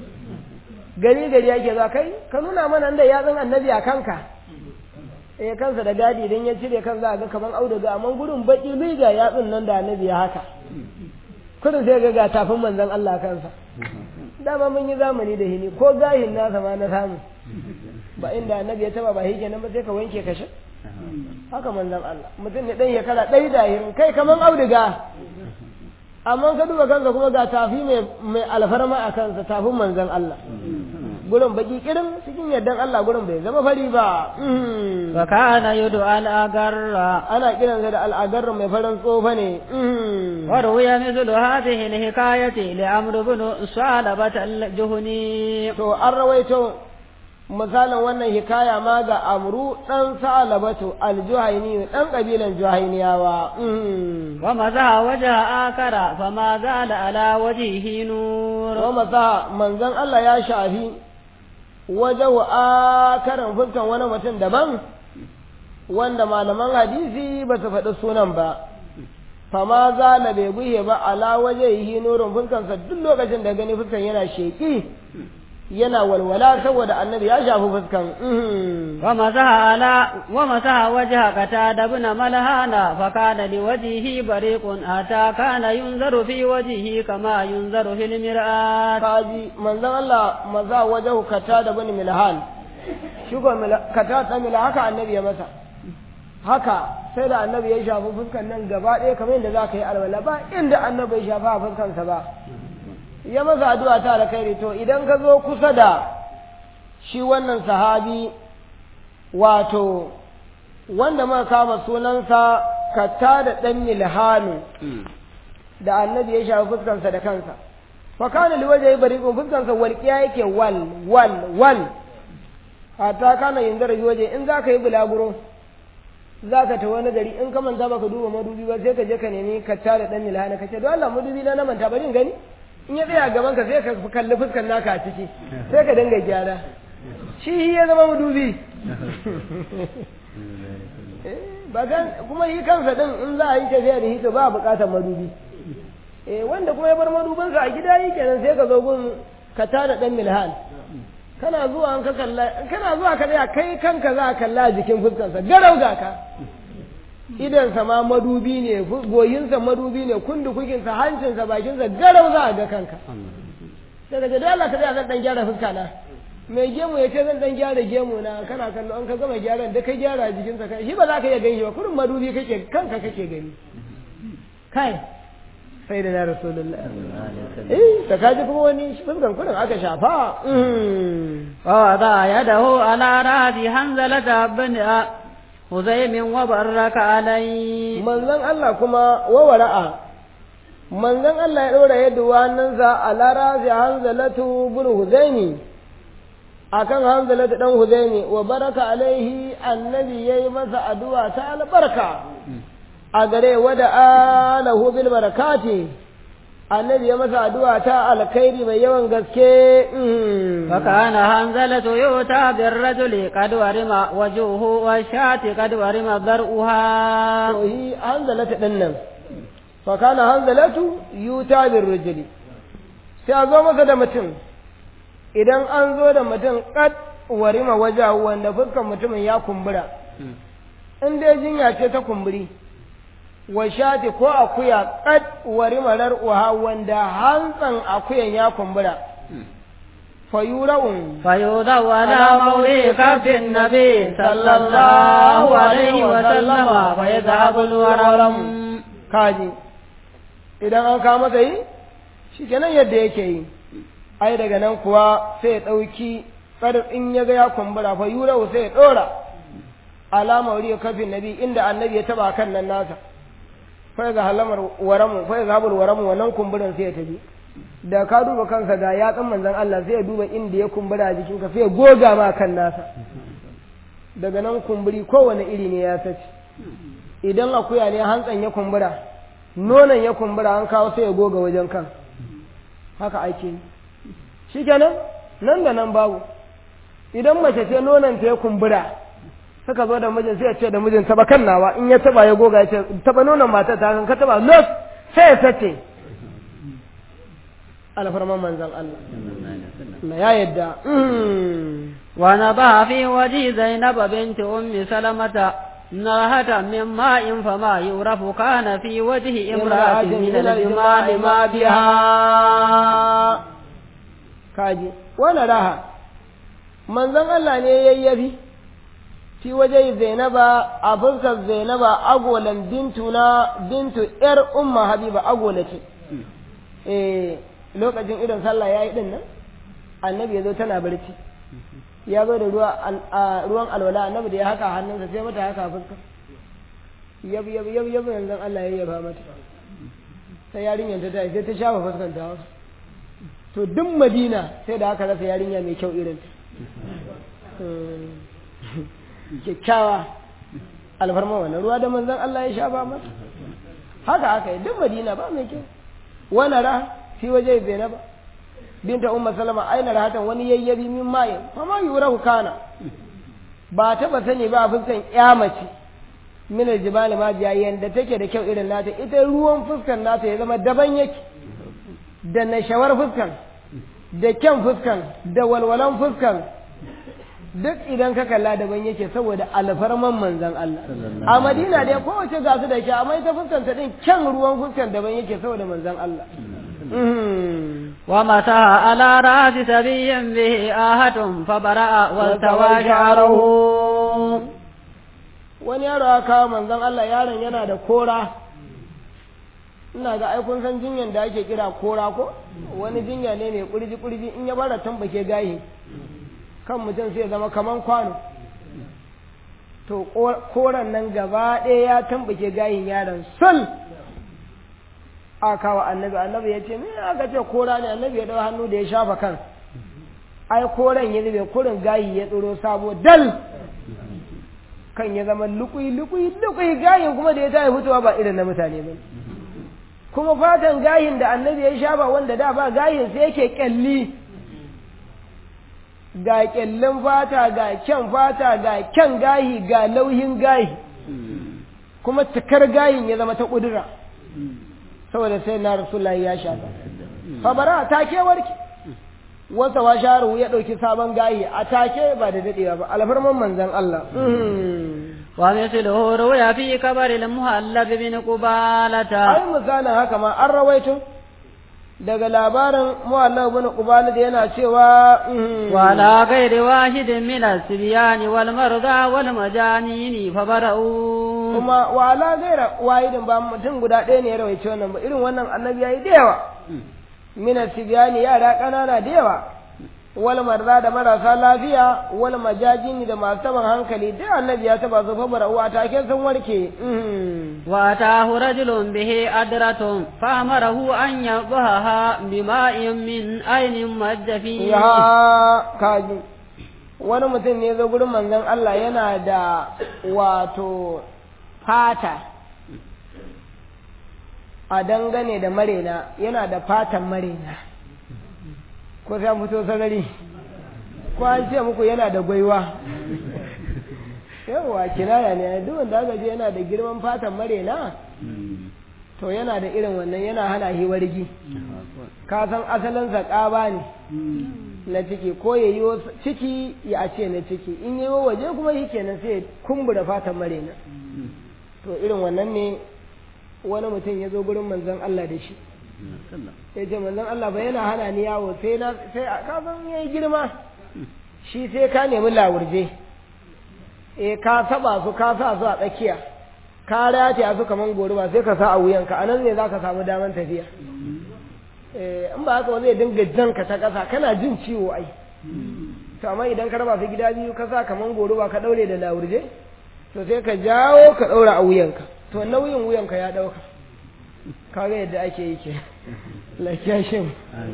gari gari yake za kai ka nuna mana da yatsun annabi a kanka eh kansa da gadi idan ya cire kan za a ga kaman auduga amma gurin baki bai ga yatsun nan da annabi ya haka kudin sai ga ga tafin manzon Allah kansa dama mun yi zamani da hini ko gahin nasa ma na samu ba inda annabi ya taba ba shi kenan ba sai ka wanke ka sha haka manzon Allah mutum ne dan ya kala ɗari da hirin kai kaman auduga amma ka duba kansa kuma ga tafi mai mai alfarma a kansa tafin manzon Allah gurin baki kirin cikin yardan Allah gurin bai zama fari ba وكان يدعى الأقر ana kiransa da al'agar mai farin tsofa ne وروي مثل هذه الحكاية لعمرو بن ثعلبة الجهني to an rawaito misalin wannan hikaya ma ga amru dan sa'alabatu aljuhaini dan kabilan juhainiyawa ومسح وجه آخر فما زال على وجهه نور wa masa manzon Allah ya shafi wajen akaran fuskan wani mutum daban wanda malaman hadisi ba su faɗi sunan ba fama zala bai guhe ba ala waje yi nurin fuskansa duk lokacin da gani fuskan yana sheƙi yana walwala saboda annabi ya shafi fuskan ومسح على ومسح وجه قتادة بن ملهان فكان لوجهه بريق حتى كان ينظر في وجهه كما ينظر في المرآة kaji manzon Allah maza wajen kata da bani milhan shi ko kata ta mila haka annabi ya masa haka sai da annabi ya shafi fuskan nan gaba ɗaya kamar yadda za ka yi alwala ba inda annabi ya shafa a fuskansa ba ya masa addu'a ta alkhairi to idan ka zo kusa da shi wannan sahabi wato wanda muka kama sunansa kata da ɗan milhanu da annabi ya shafi fuskansa da kansa fa kana liwaje ya bari fuskansa walƙiya yake wal wal wal hatta kana yin zarafi waje in za ka yi bulaguro za ka ta wani gari in ka manta baka duba madubi ba sai ka je ka nemi ka tare dan milhana ka ce don Allah madubi na na manta bari in gani in ya tsaya gaban ka sai ka kalli fuskar naka a ciki sai ka dinga gyara shi ya zama madubi ba kan kuma yi kansa din in za a yi tafiya da hito ba a bukatar madubi eh wanda kuma ya bar madubinsa a gida yi kenan sai ka zo gun ka tada dan milhan kana zuwa an ka kalla kana zuwa ka tsaya kai kanka za ka kalla jikin fuskarsa garau ga ka idansa ma madubi ne goyinsa madubi ne kundukukinsa hancinsa bakinsa garau za a ga kanka daga da Allah ka tsaya zan dan gyara fuska na mai gemu ya ce zan dan gyara gemu na kana kallo an ka gama gyaran da kai gyara jikinsa kai shi ba za ka iya gani ba kurin madubi kake kanka kake gani kai sai da na rasulullah eh ta kaji kuma wani fuskan kurin aka shafa wa wada yadahu ala rasi hanzalata bin huzaimin wa baraka alai manzon Allah kuma wa wara'a manzon Allah ya ɗora yadda hannunsa a larazi hanzalatu bin huzaini akan hanzalatu dan huzaini wa baraka alaihi annabi yayi masa addu'a ta albarka a gare wada alahu bil barakati annabi ya masa addu'a ta alkhairi mai yawan gaske فكان هنزلة يؤتى بالرجل قد ورم وجهه والشاة قد ورم ضرؤها to yi hanzalata ɗin nan fakana hanzalatu yuta bin rujuli sai a zo masa da mutum idan an zo da mutum kad warima waja wanda fuskan mutumin ya kumbura in dai jinya ce ta kumburi wa shati ko akuya kad warima rar'uha wanda hantsan akuyan ya kumbura fayura'un فيوضع على موضع كف النبي صلى الله عليه وسلم فيذهب الورم kaji idan an kama masa yi shi kenan yadda yake yi ai daga nan kuwa sai ya ɗauki tsar in ya ga ya kumbura fa yura sai ya ɗora alama wuri kafin nabi inda annabi ya taba kan nan nasa fa ga halamar waramu fa ga habul waramu wannan kumburin sai ya tafi da ka duba kansa ga yatsun manzon Allah sai ya duba inda ya kumbura a jikinka sai ya goga ma kan nasa daga nan kumburi kowane iri ne ya sace idan akuya ne hantsan ya kumbura nonon ya kumbura an kawo sai ya goga wajen kan haka ake yi shi kenan nan da nan babu idan mace ce nonon ta ya kumbura suka zo da mijin sai ya ce da mijin taba kan nawa in ya taba ya goga ya ce taba nonon matar ta kan ka taba los sai ya sace alfarman manzan Allah na ya yadda ونبع في وجه زينب بنت أم سلمة نرهة من ماء فما يعرف كان في وجه امرأة من الجمال ما بها kaji wani raha manzon Allah ne yayyafi fi waje zainaba a fuskar zainaba agolan bintu na bintu yar umma habiba agola ce eh lokacin irin sallah yayi din nan annabi yazo tana barci ya zo da ruwa ruwan alwala annabi da ya haka hannunsa sai mata haka fuska yab yab yab yab yanzu Allah ya yaba mata sai yarinyar ta tashi sai ta shafa fuskanta haka to duk madina sai da aka rasa yarinya mai kyau irin ta kyakkyawa alfarma wannan ruwa da manzon Allah ya sha ba mata haka aka yi duk madina ba mai kyau wani ra fi waje zainaba binta umma salama aina rahatan wani yayyabi min mayin fama yurahu kana ba taba sani ba a fuskan ya mace min aljibali ma biya yanda take da kyau irin nata ita ruwan fuskan nata ya zama daban yake da nashawar fuskan da kyan fuskan da walwalan fuskan duk idan ka kalla daban yake saboda alfarman manzan Allah a Madina dai kowace ga su da ke amma ita fuskan ta din kyan ruwan fuskan daban yake saboda manzan Allah ومسح على رأس سبي به آهة فبرأ والتوى شعره wani yaro ya kawo manzon Allah yaron yana da kora ina ga ai kun san jinyan da ake kira kora ko wani jinya ne mai kurji kurji in ya bara tambake gahi kan mutum sai zama kaman kwano to koran nan gaba ɗaya ya tambake gahin yaron sul a kawo annabi annabi ya ce me aka ce kora ne annabi ya ɗau hannu da ya shafa kan ai koren ya zube kurin gayi ya tsoro sabo dal kan ya zama lukui lukui lukui gayin kuma da ya tayi fitowa ba irin na mutane ba kuma fatan gayin da annabi ya shafa wanda da ba gayin sai yake kyalli ga kyallin fata ga kyan fata ga kyan gayi ga lauhin gayi kuma cikar gayin ya zama ta kudura saboda sai na rasulullahi ya shafa fabara ta ke warke wasa wa sharu ya ɗauki sabon gayi a take ba da daɗewa ba alfarman manzan Allah ومثله روي في كبر المهلب بن قبالة ai misalin haka ma an rawaito daga labarin muhallab bin qubala da yana cewa وعلى غير واحد من الصبيان والمرضى والمجانين فبرؤوا kuma wala gaira wahidin ba mutum guda ɗaya ne ya rawaice wannan ba irin wannan annabi yayi da yawa mina sibiyani yara ƙanana da yawa wal marza da marasa lafiya wal majajini da masu taban hankali duk annabi ya taba su fa uwa take sun warke وأتاه رجل به أدرة فأمره أن يضعها بماء من أين مج فيه ya kaji wani mutum ne zo gurin manzon Allah yana da wato fata a dangane da marena yana da fatan marena ko sai an fito sarari ko an ce muku yana da gwaiwa yawa kinaya ne duk wanda aka ce yana da girman fatan marena to yana da irin wannan yana hana shi wargi ka san asalinsa ƙaba ne na ciki ko ya yi ciki ya a ce na ciki in yi waje kuma shi kenan sai ya kumbura fatan marena to irin wannan ne wani mutum ya zo gurin manzon Allah da shi ya ce manzon Allah ba yana hana ni yawo sai na sai a kafin ya yi girma shi sai ka nemi lawurje eh ka saba su ka sa su a tsakiya ka rataya su kaman goruba sai ka sa a wuyanka anan ne za ka samu daman tafiya eh in ba haka wani zai dinga jan ka ta ƙasa kana jin ciwo ai to amma idan ka raba su gida biyu ka sa kaman goruba ka daure da lawurje to sai ka jawo ka daura a wuyanka to nauyin wuyanka ya dauka kaga yadda ake yi ke lafiya shi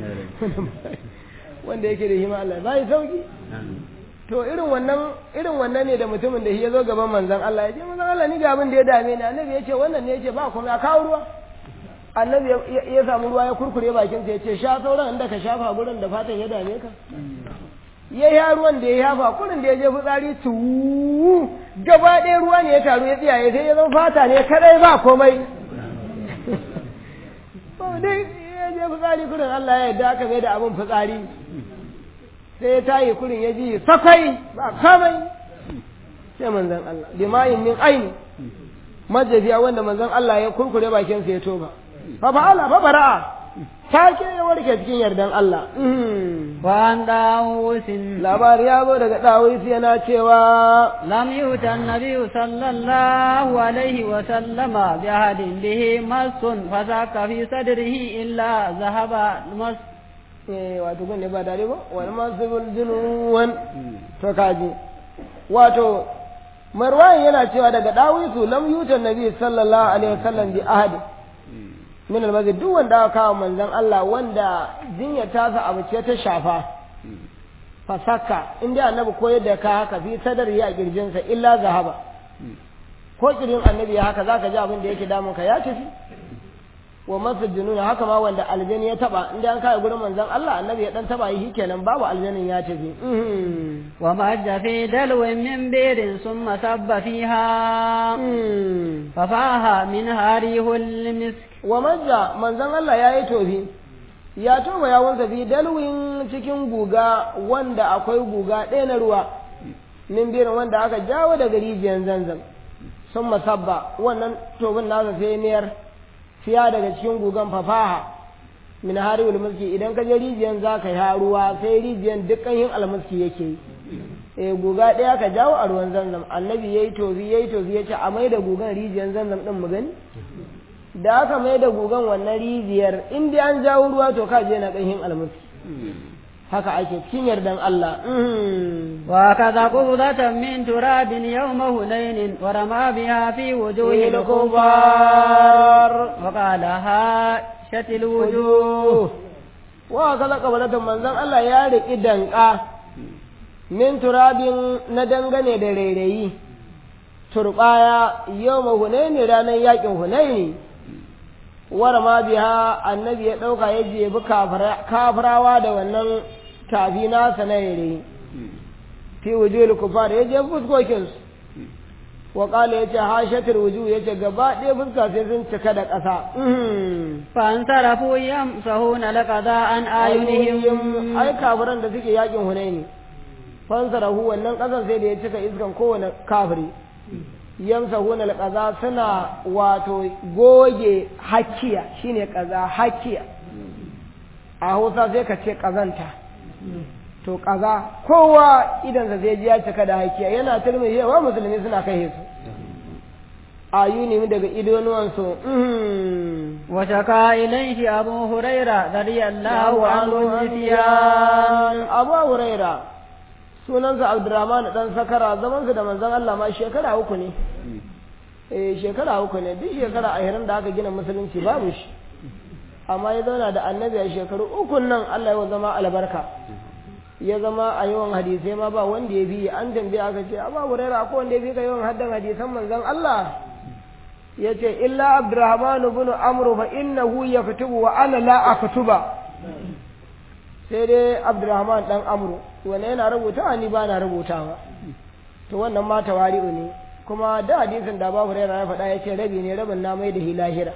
wanda yake da hima Allah bai sauki to irin wannan irin wannan ne da mutumin da shi ya zo gaban manzon Allah ya ce manzon Allah ni ga abin da ya dame ni annabi ya ce wannan ne ya ce ba kuma kawo ruwa annabi ya samu ruwa ya kurkure bakin sa ya ce sha sauran inda ka shafa gurin da fatan ya dame ka ya ya ruwan da ya yafa kurin da ya je fitsari tu gaba ɗaya ruwa ne ya taru ya tsiyaye sai ya zama fata ne kadai ba komai dai ya je fitsari kurin Allah ya yarda aka mai da abin fitsari sai ya tayi kurin ya ji sakwai ba komai sai manzon Allah limayin min aini majaziya wanda manzon Allah ya kurkure bakin sa ya toba fa fa'ala fa bara'a take ya warke cikin yardan Allah وعن داوود labari ya zo daga dawis yana cewa لم يؤت النبي صلى الله عليه وسلم بأحد به مس فساك في صدره إلا ذهب المس eh wato gun ne ba dare ba wani masibul junuwan to kaji wato marwan yana cewa daga dawisu lam yutan nabi sallallahu alaihi wasallam bi ahadi min almazid duk wanda aka kawo manzon Allah wanda jinya ta sa abu ce ta shafa fasaka inda annabi koyar da ka haka fi sadar ya kirjinsa illa zahaba ko kirin annabi ya haka zaka ji abin da yake damun ka ya tafi wa masu jununa haka ma wanda aljani ya taba inda an kai gurin manzon Allah annabi ya dan taba yi kenan babu aljanin ya tafi ومج في دلو من بئر ثم صب فيها ففاها منها ريح المسك wa majja manzon Allah ya yi tofi ya toba yawon fi dalwin cikin guga wanda akwai guga ɗaya na ruwa min birin wanda aka jawo daga rijiyar zanzam sun masabba wannan tobin nasa sai niyar fiya daga cikin gugan fafaha min hari mulki idan ka je rijiyar za ka yi ruwa sai rijiyar dukkan yin almuski yake yi eh guga ɗaya ka jawo a ruwan zanzam annabi yayi tofi yayi tofi yace a mai da gugan rijiyar zanzam din mu gani da aka mai da gugan wannan rijiyar in dai an jawo ruwa to ka je na ƙanshin almuski haka ake cikin yardan Allah وكذا قبضة من تراب يوم هنين ورمى بها في وجوه الكفار وقال هاشت الوجوه wa kaza kabalatan manzon Allah ya riƙi danƙa min turabin na dangane da rairayi turbaya yau ma hunaini ranar yakin hunaini wara ma biya annabi ya ɗauka ya jebi kafirawa da wannan tafi nasa na yare fi wujuhul kufar ya je fuskokinsu wa qala yace hashatul wujuh yace gaba ɗaya fuska sai sun cika da ƙasa fa an tarafu yamsahuna laqada an ayunihim ai kafiran da suke yakin hunaini fansarahu wannan ƙasan sai da ya cika iskan kowane kafiri yamsahuna alqaza suna wato goge hakiya shine kaza hakiya a Hausa sai ka ce kazanta to kaza kowa idan sa zai ji ya cika da hakiya yana turmi yawa musulmi suna kai su ayuni daga idonuwansu wa shaka ilayhi abu huraira radiyallahu anhu nisyan abu huraira sunansa abdurrahman dan sakara zamansa da manzon Allah ma shekara uku ne eh shekara uku ne duk shekara ahirin da aka gina musulunci babu shi amma ya zauna da annabi a shekaru uku nan Allah ya zama albarka ya zama a yawan hadisai ma ba wanda ya bi an tambaye aka ce amma huraira ko wanda ya bi ka yawan haddan hadisan manzon Allah ya ce illa abdurrahman ibn amru fa innahu yaktubu wa ana la aktuba sai dai abdurrahman dan amru wanda yana rubuta ni ba na rubutawa to wannan ma tawari'u ne kuma da hadisin da babu raina ya faɗa ya ce rabi ne rabin na mai da hilahira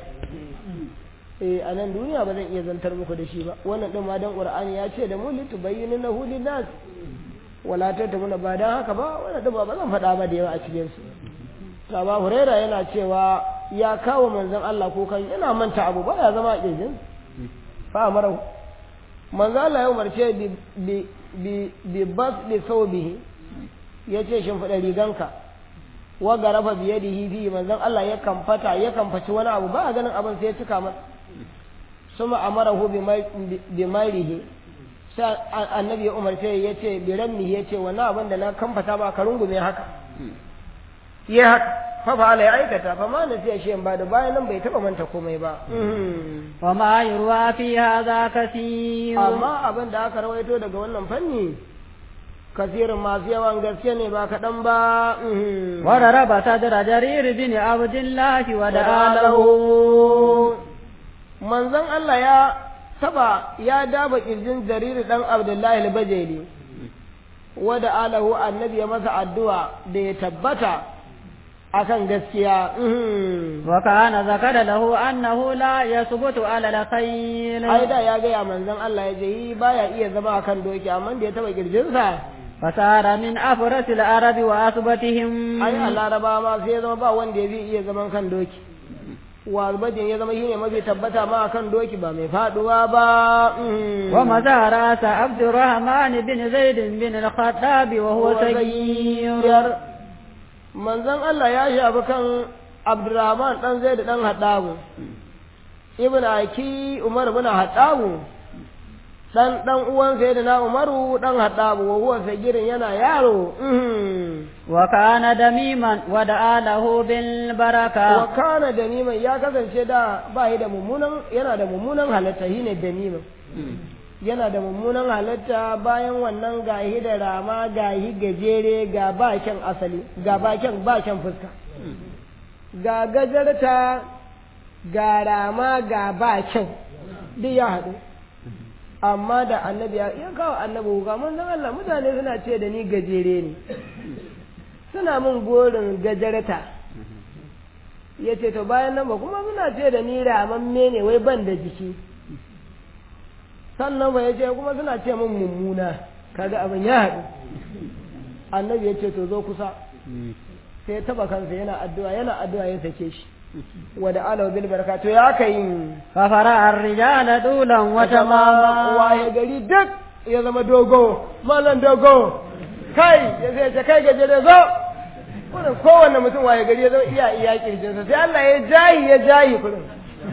eh a nan duniya ba zan iya zantar muku da shi ba wannan din ma dan qur'ani ya ce da mu litu bayyinu lahu linnas wala tatamuna ba dan haka ba wannan din ba zan faɗa ba da yawa a cikin su Saba Huraira yana cewa ya kawo manzon Allah ko kan yana manta abu ba ya zama a kirjin fa amara manzo Allah ya umarce bi bi bi bi bas li thawbihi yace shin fada riganka wa garafa bi yadihi bi manzon Allah ya kamfata ya kamfaci wani abu ba a ganin abin sai ya cika masa suma amarahu bi bi marihi sai annabi ya umarce yace bi ramni yace wannan abin da na kamfata ba ka rungume haka ya haka fa fa ya aikata fa ma na sai shi ba da bayan nan bai taba manta komai ba wa ma yurwa fi hadha kaseer amma abin da aka rawaito daga wannan fanni kasirin masu yawan gaske ne ba kaɗan ba wa raraba sadra jarir bin abdullah wa da'alahu manzon Allah ya taba ya daba kirjin jarir dan abdullahi al-bajali wa da'alahu annabi ya masa addu'a da ya tabbata akan gaskiya wa kana zakara lahu annahu la yasbutu ala al-khayl ai da ya gaya manzon Allah ya je baya iya zama akan doki amma da ya taba kirjinsa fasara min afrasil arabi wa asbatihim ai a laraba ma sai zama ba wanda ya bi iya zaman kan doki wa albajin ya zama shine mafi tabbata ma akan doki ba mai faduwa ba wa mazara ta abdurrahman bin zaid bin al-khattab wa huwa sayyir manzon Allah ya shafi kan Abdurrahman dan Zaid dan Haddabu Ibn Aki Umar bin Haddabu dan dan uwan Sayyidina Umaru dan Haddabu wa huwa sagirin yana yaro wa kana damiman wa da'alahu bil baraka wa kana damiman ya kasance da ba da mummunan yana da mummunan halatta shine damiman yana da mummunan halatta bayan wannan gahi da rama gahi gajere ga bakin asali ga bakin bakin fuska ga gajarta ga rama ga bakin duk ya haɗu amma da annabi ya kawo annabi ga mun zan Allah mutane suna ce da ni gajere ne suna mun gorin gajarta ya ce to bayan nan ba kuma suna ce da ni ramamme ne wai ban da jiki sannan ba ya ce kuma suna ce min mummuna kaga abin ya haɗu annabi ya ce to zo kusa sai ya taba kansa yana addu'a yana addu'a ya sake shi wa da alaw bil baraka to ya kai fa fara ar-rijala dulan wa tamama wa ya gari duk ya zama dogo malan dogo kai ya zai ce kai gaje da zo wannan kowanne mutum wa ya gari ya zama iya iya kirjinsa sai Allah ya jahi ya jahi kullum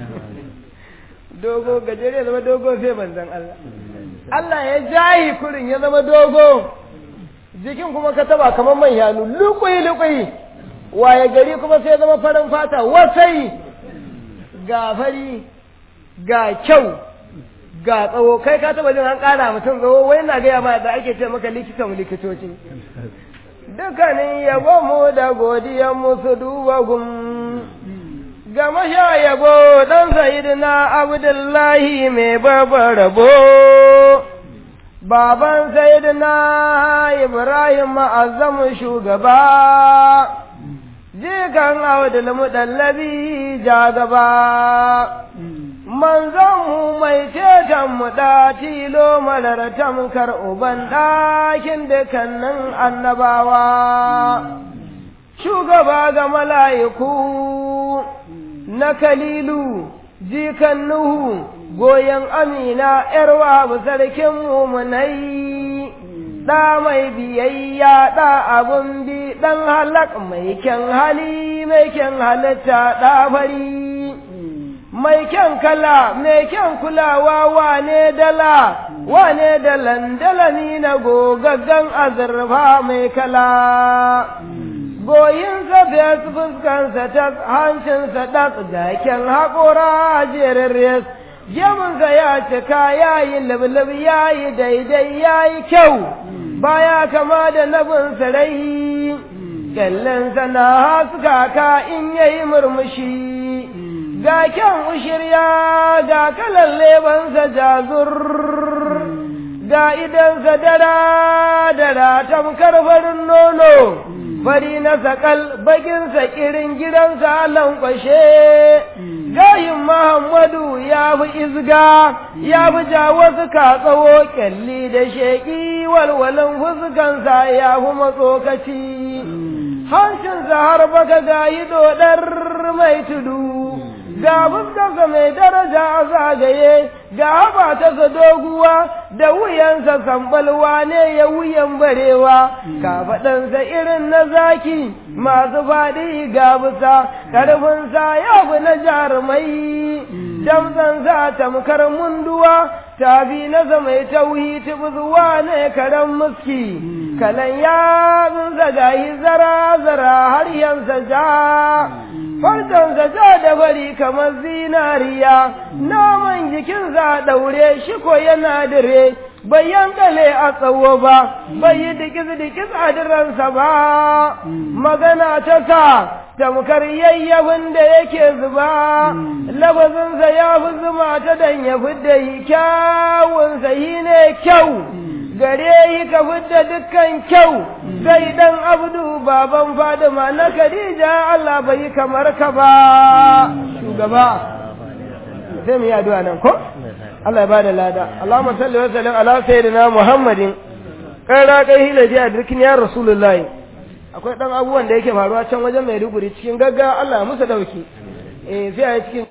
dogo gajere ya zama dogo sai manzan Allah Allah ya jayi kurin ya zama dogo jikin kuma ka taba kamar man yanu lukuyi lukuyi waye gari kuma sai zama farin fata wasai ga fari ga kyau ga tsawo kai ka taba jin an kara mutum tsawo wai na gaya ma da ake ce maka likitan likitoci dukkanin yabo mu da godiyan musu duba gum ga masha yabo dan sayidina abdullahi mai babbar rabo baban sayidina ibrahim ma'azzamu shugaba jikan abdul mudallabi jagaba manzanmu mai ceton mu da tilo malar tamkar uban ɗakin dukannin annabawa shugaba ga mala'iku na kalilu jikan nuhu goyon amina ‘yarwa sarkin mumunai ɗa mai biyayya ɗa abun bi ɗan halak mai kyan hali mai kyan halitta ɗa fari mai kyan kala mai kyan kulawa wane dala wane dalan dalani na gogaggan azurfa mai kala goyinsa fes fuskansa ta hancinsa ɗas da kyan haƙora jerin res gemunsa ya cika ya yi lublub ya yi daidai ya yi kyau baya kama da nabin sarai kyallinsa na haska ka in yayi murmushi ga kyan ushirya ga kalan lebansa jazur ga idansa dara dara tamkar farin nono fari na sakal bakinsa kirin gidansa lankwashe gayin Muhammadu ya fi izga ya fi ja wasu ka tsawo kyalli da sheƙi walwalan fuskansa ya fi matsokaci hancinsa har baka gayi dodar mai tudu ga fuskarsa mai daraja a zagaye ga haɓa ta doguwa da wuyansa sambalwa ne ya wuyan barewa kafaɗansa irin na zaki masu faɗi ga bisa ƙarfinsa ya fi na jarumai damtsansa tamkar munduwa tabi na mai tauhi zuwa ne karen muski kalan yatsunsa gayi zara-zara har yansa ja farkonsa ja da bari kamar zinariya naman jikinsa ɗaure shi ko yana dire bai yankale a tsawo ba bai yi dikis-dikis a diransa ba magana ta sa tamkar yayyafin da yake zuba labazinsa ya fi zuma ta dan ya fidda yi kyawunsa yi ne kyau gare yi ka fidda dukkan kyau sai dan abdu baban fadima na khadija Allah bai kamar ka ba shugaba sai mu yi addu'a nan ko Allah ya bada lada Allahumma salli wa sallim ala sayyidina Muhammadin kara kai hilaji a dukkan ya rasulullahi akwai dan abubuwan da yake faruwa can wajen Maiduguri cikin gaggawa Allah ya musu dauki eh sai a cikin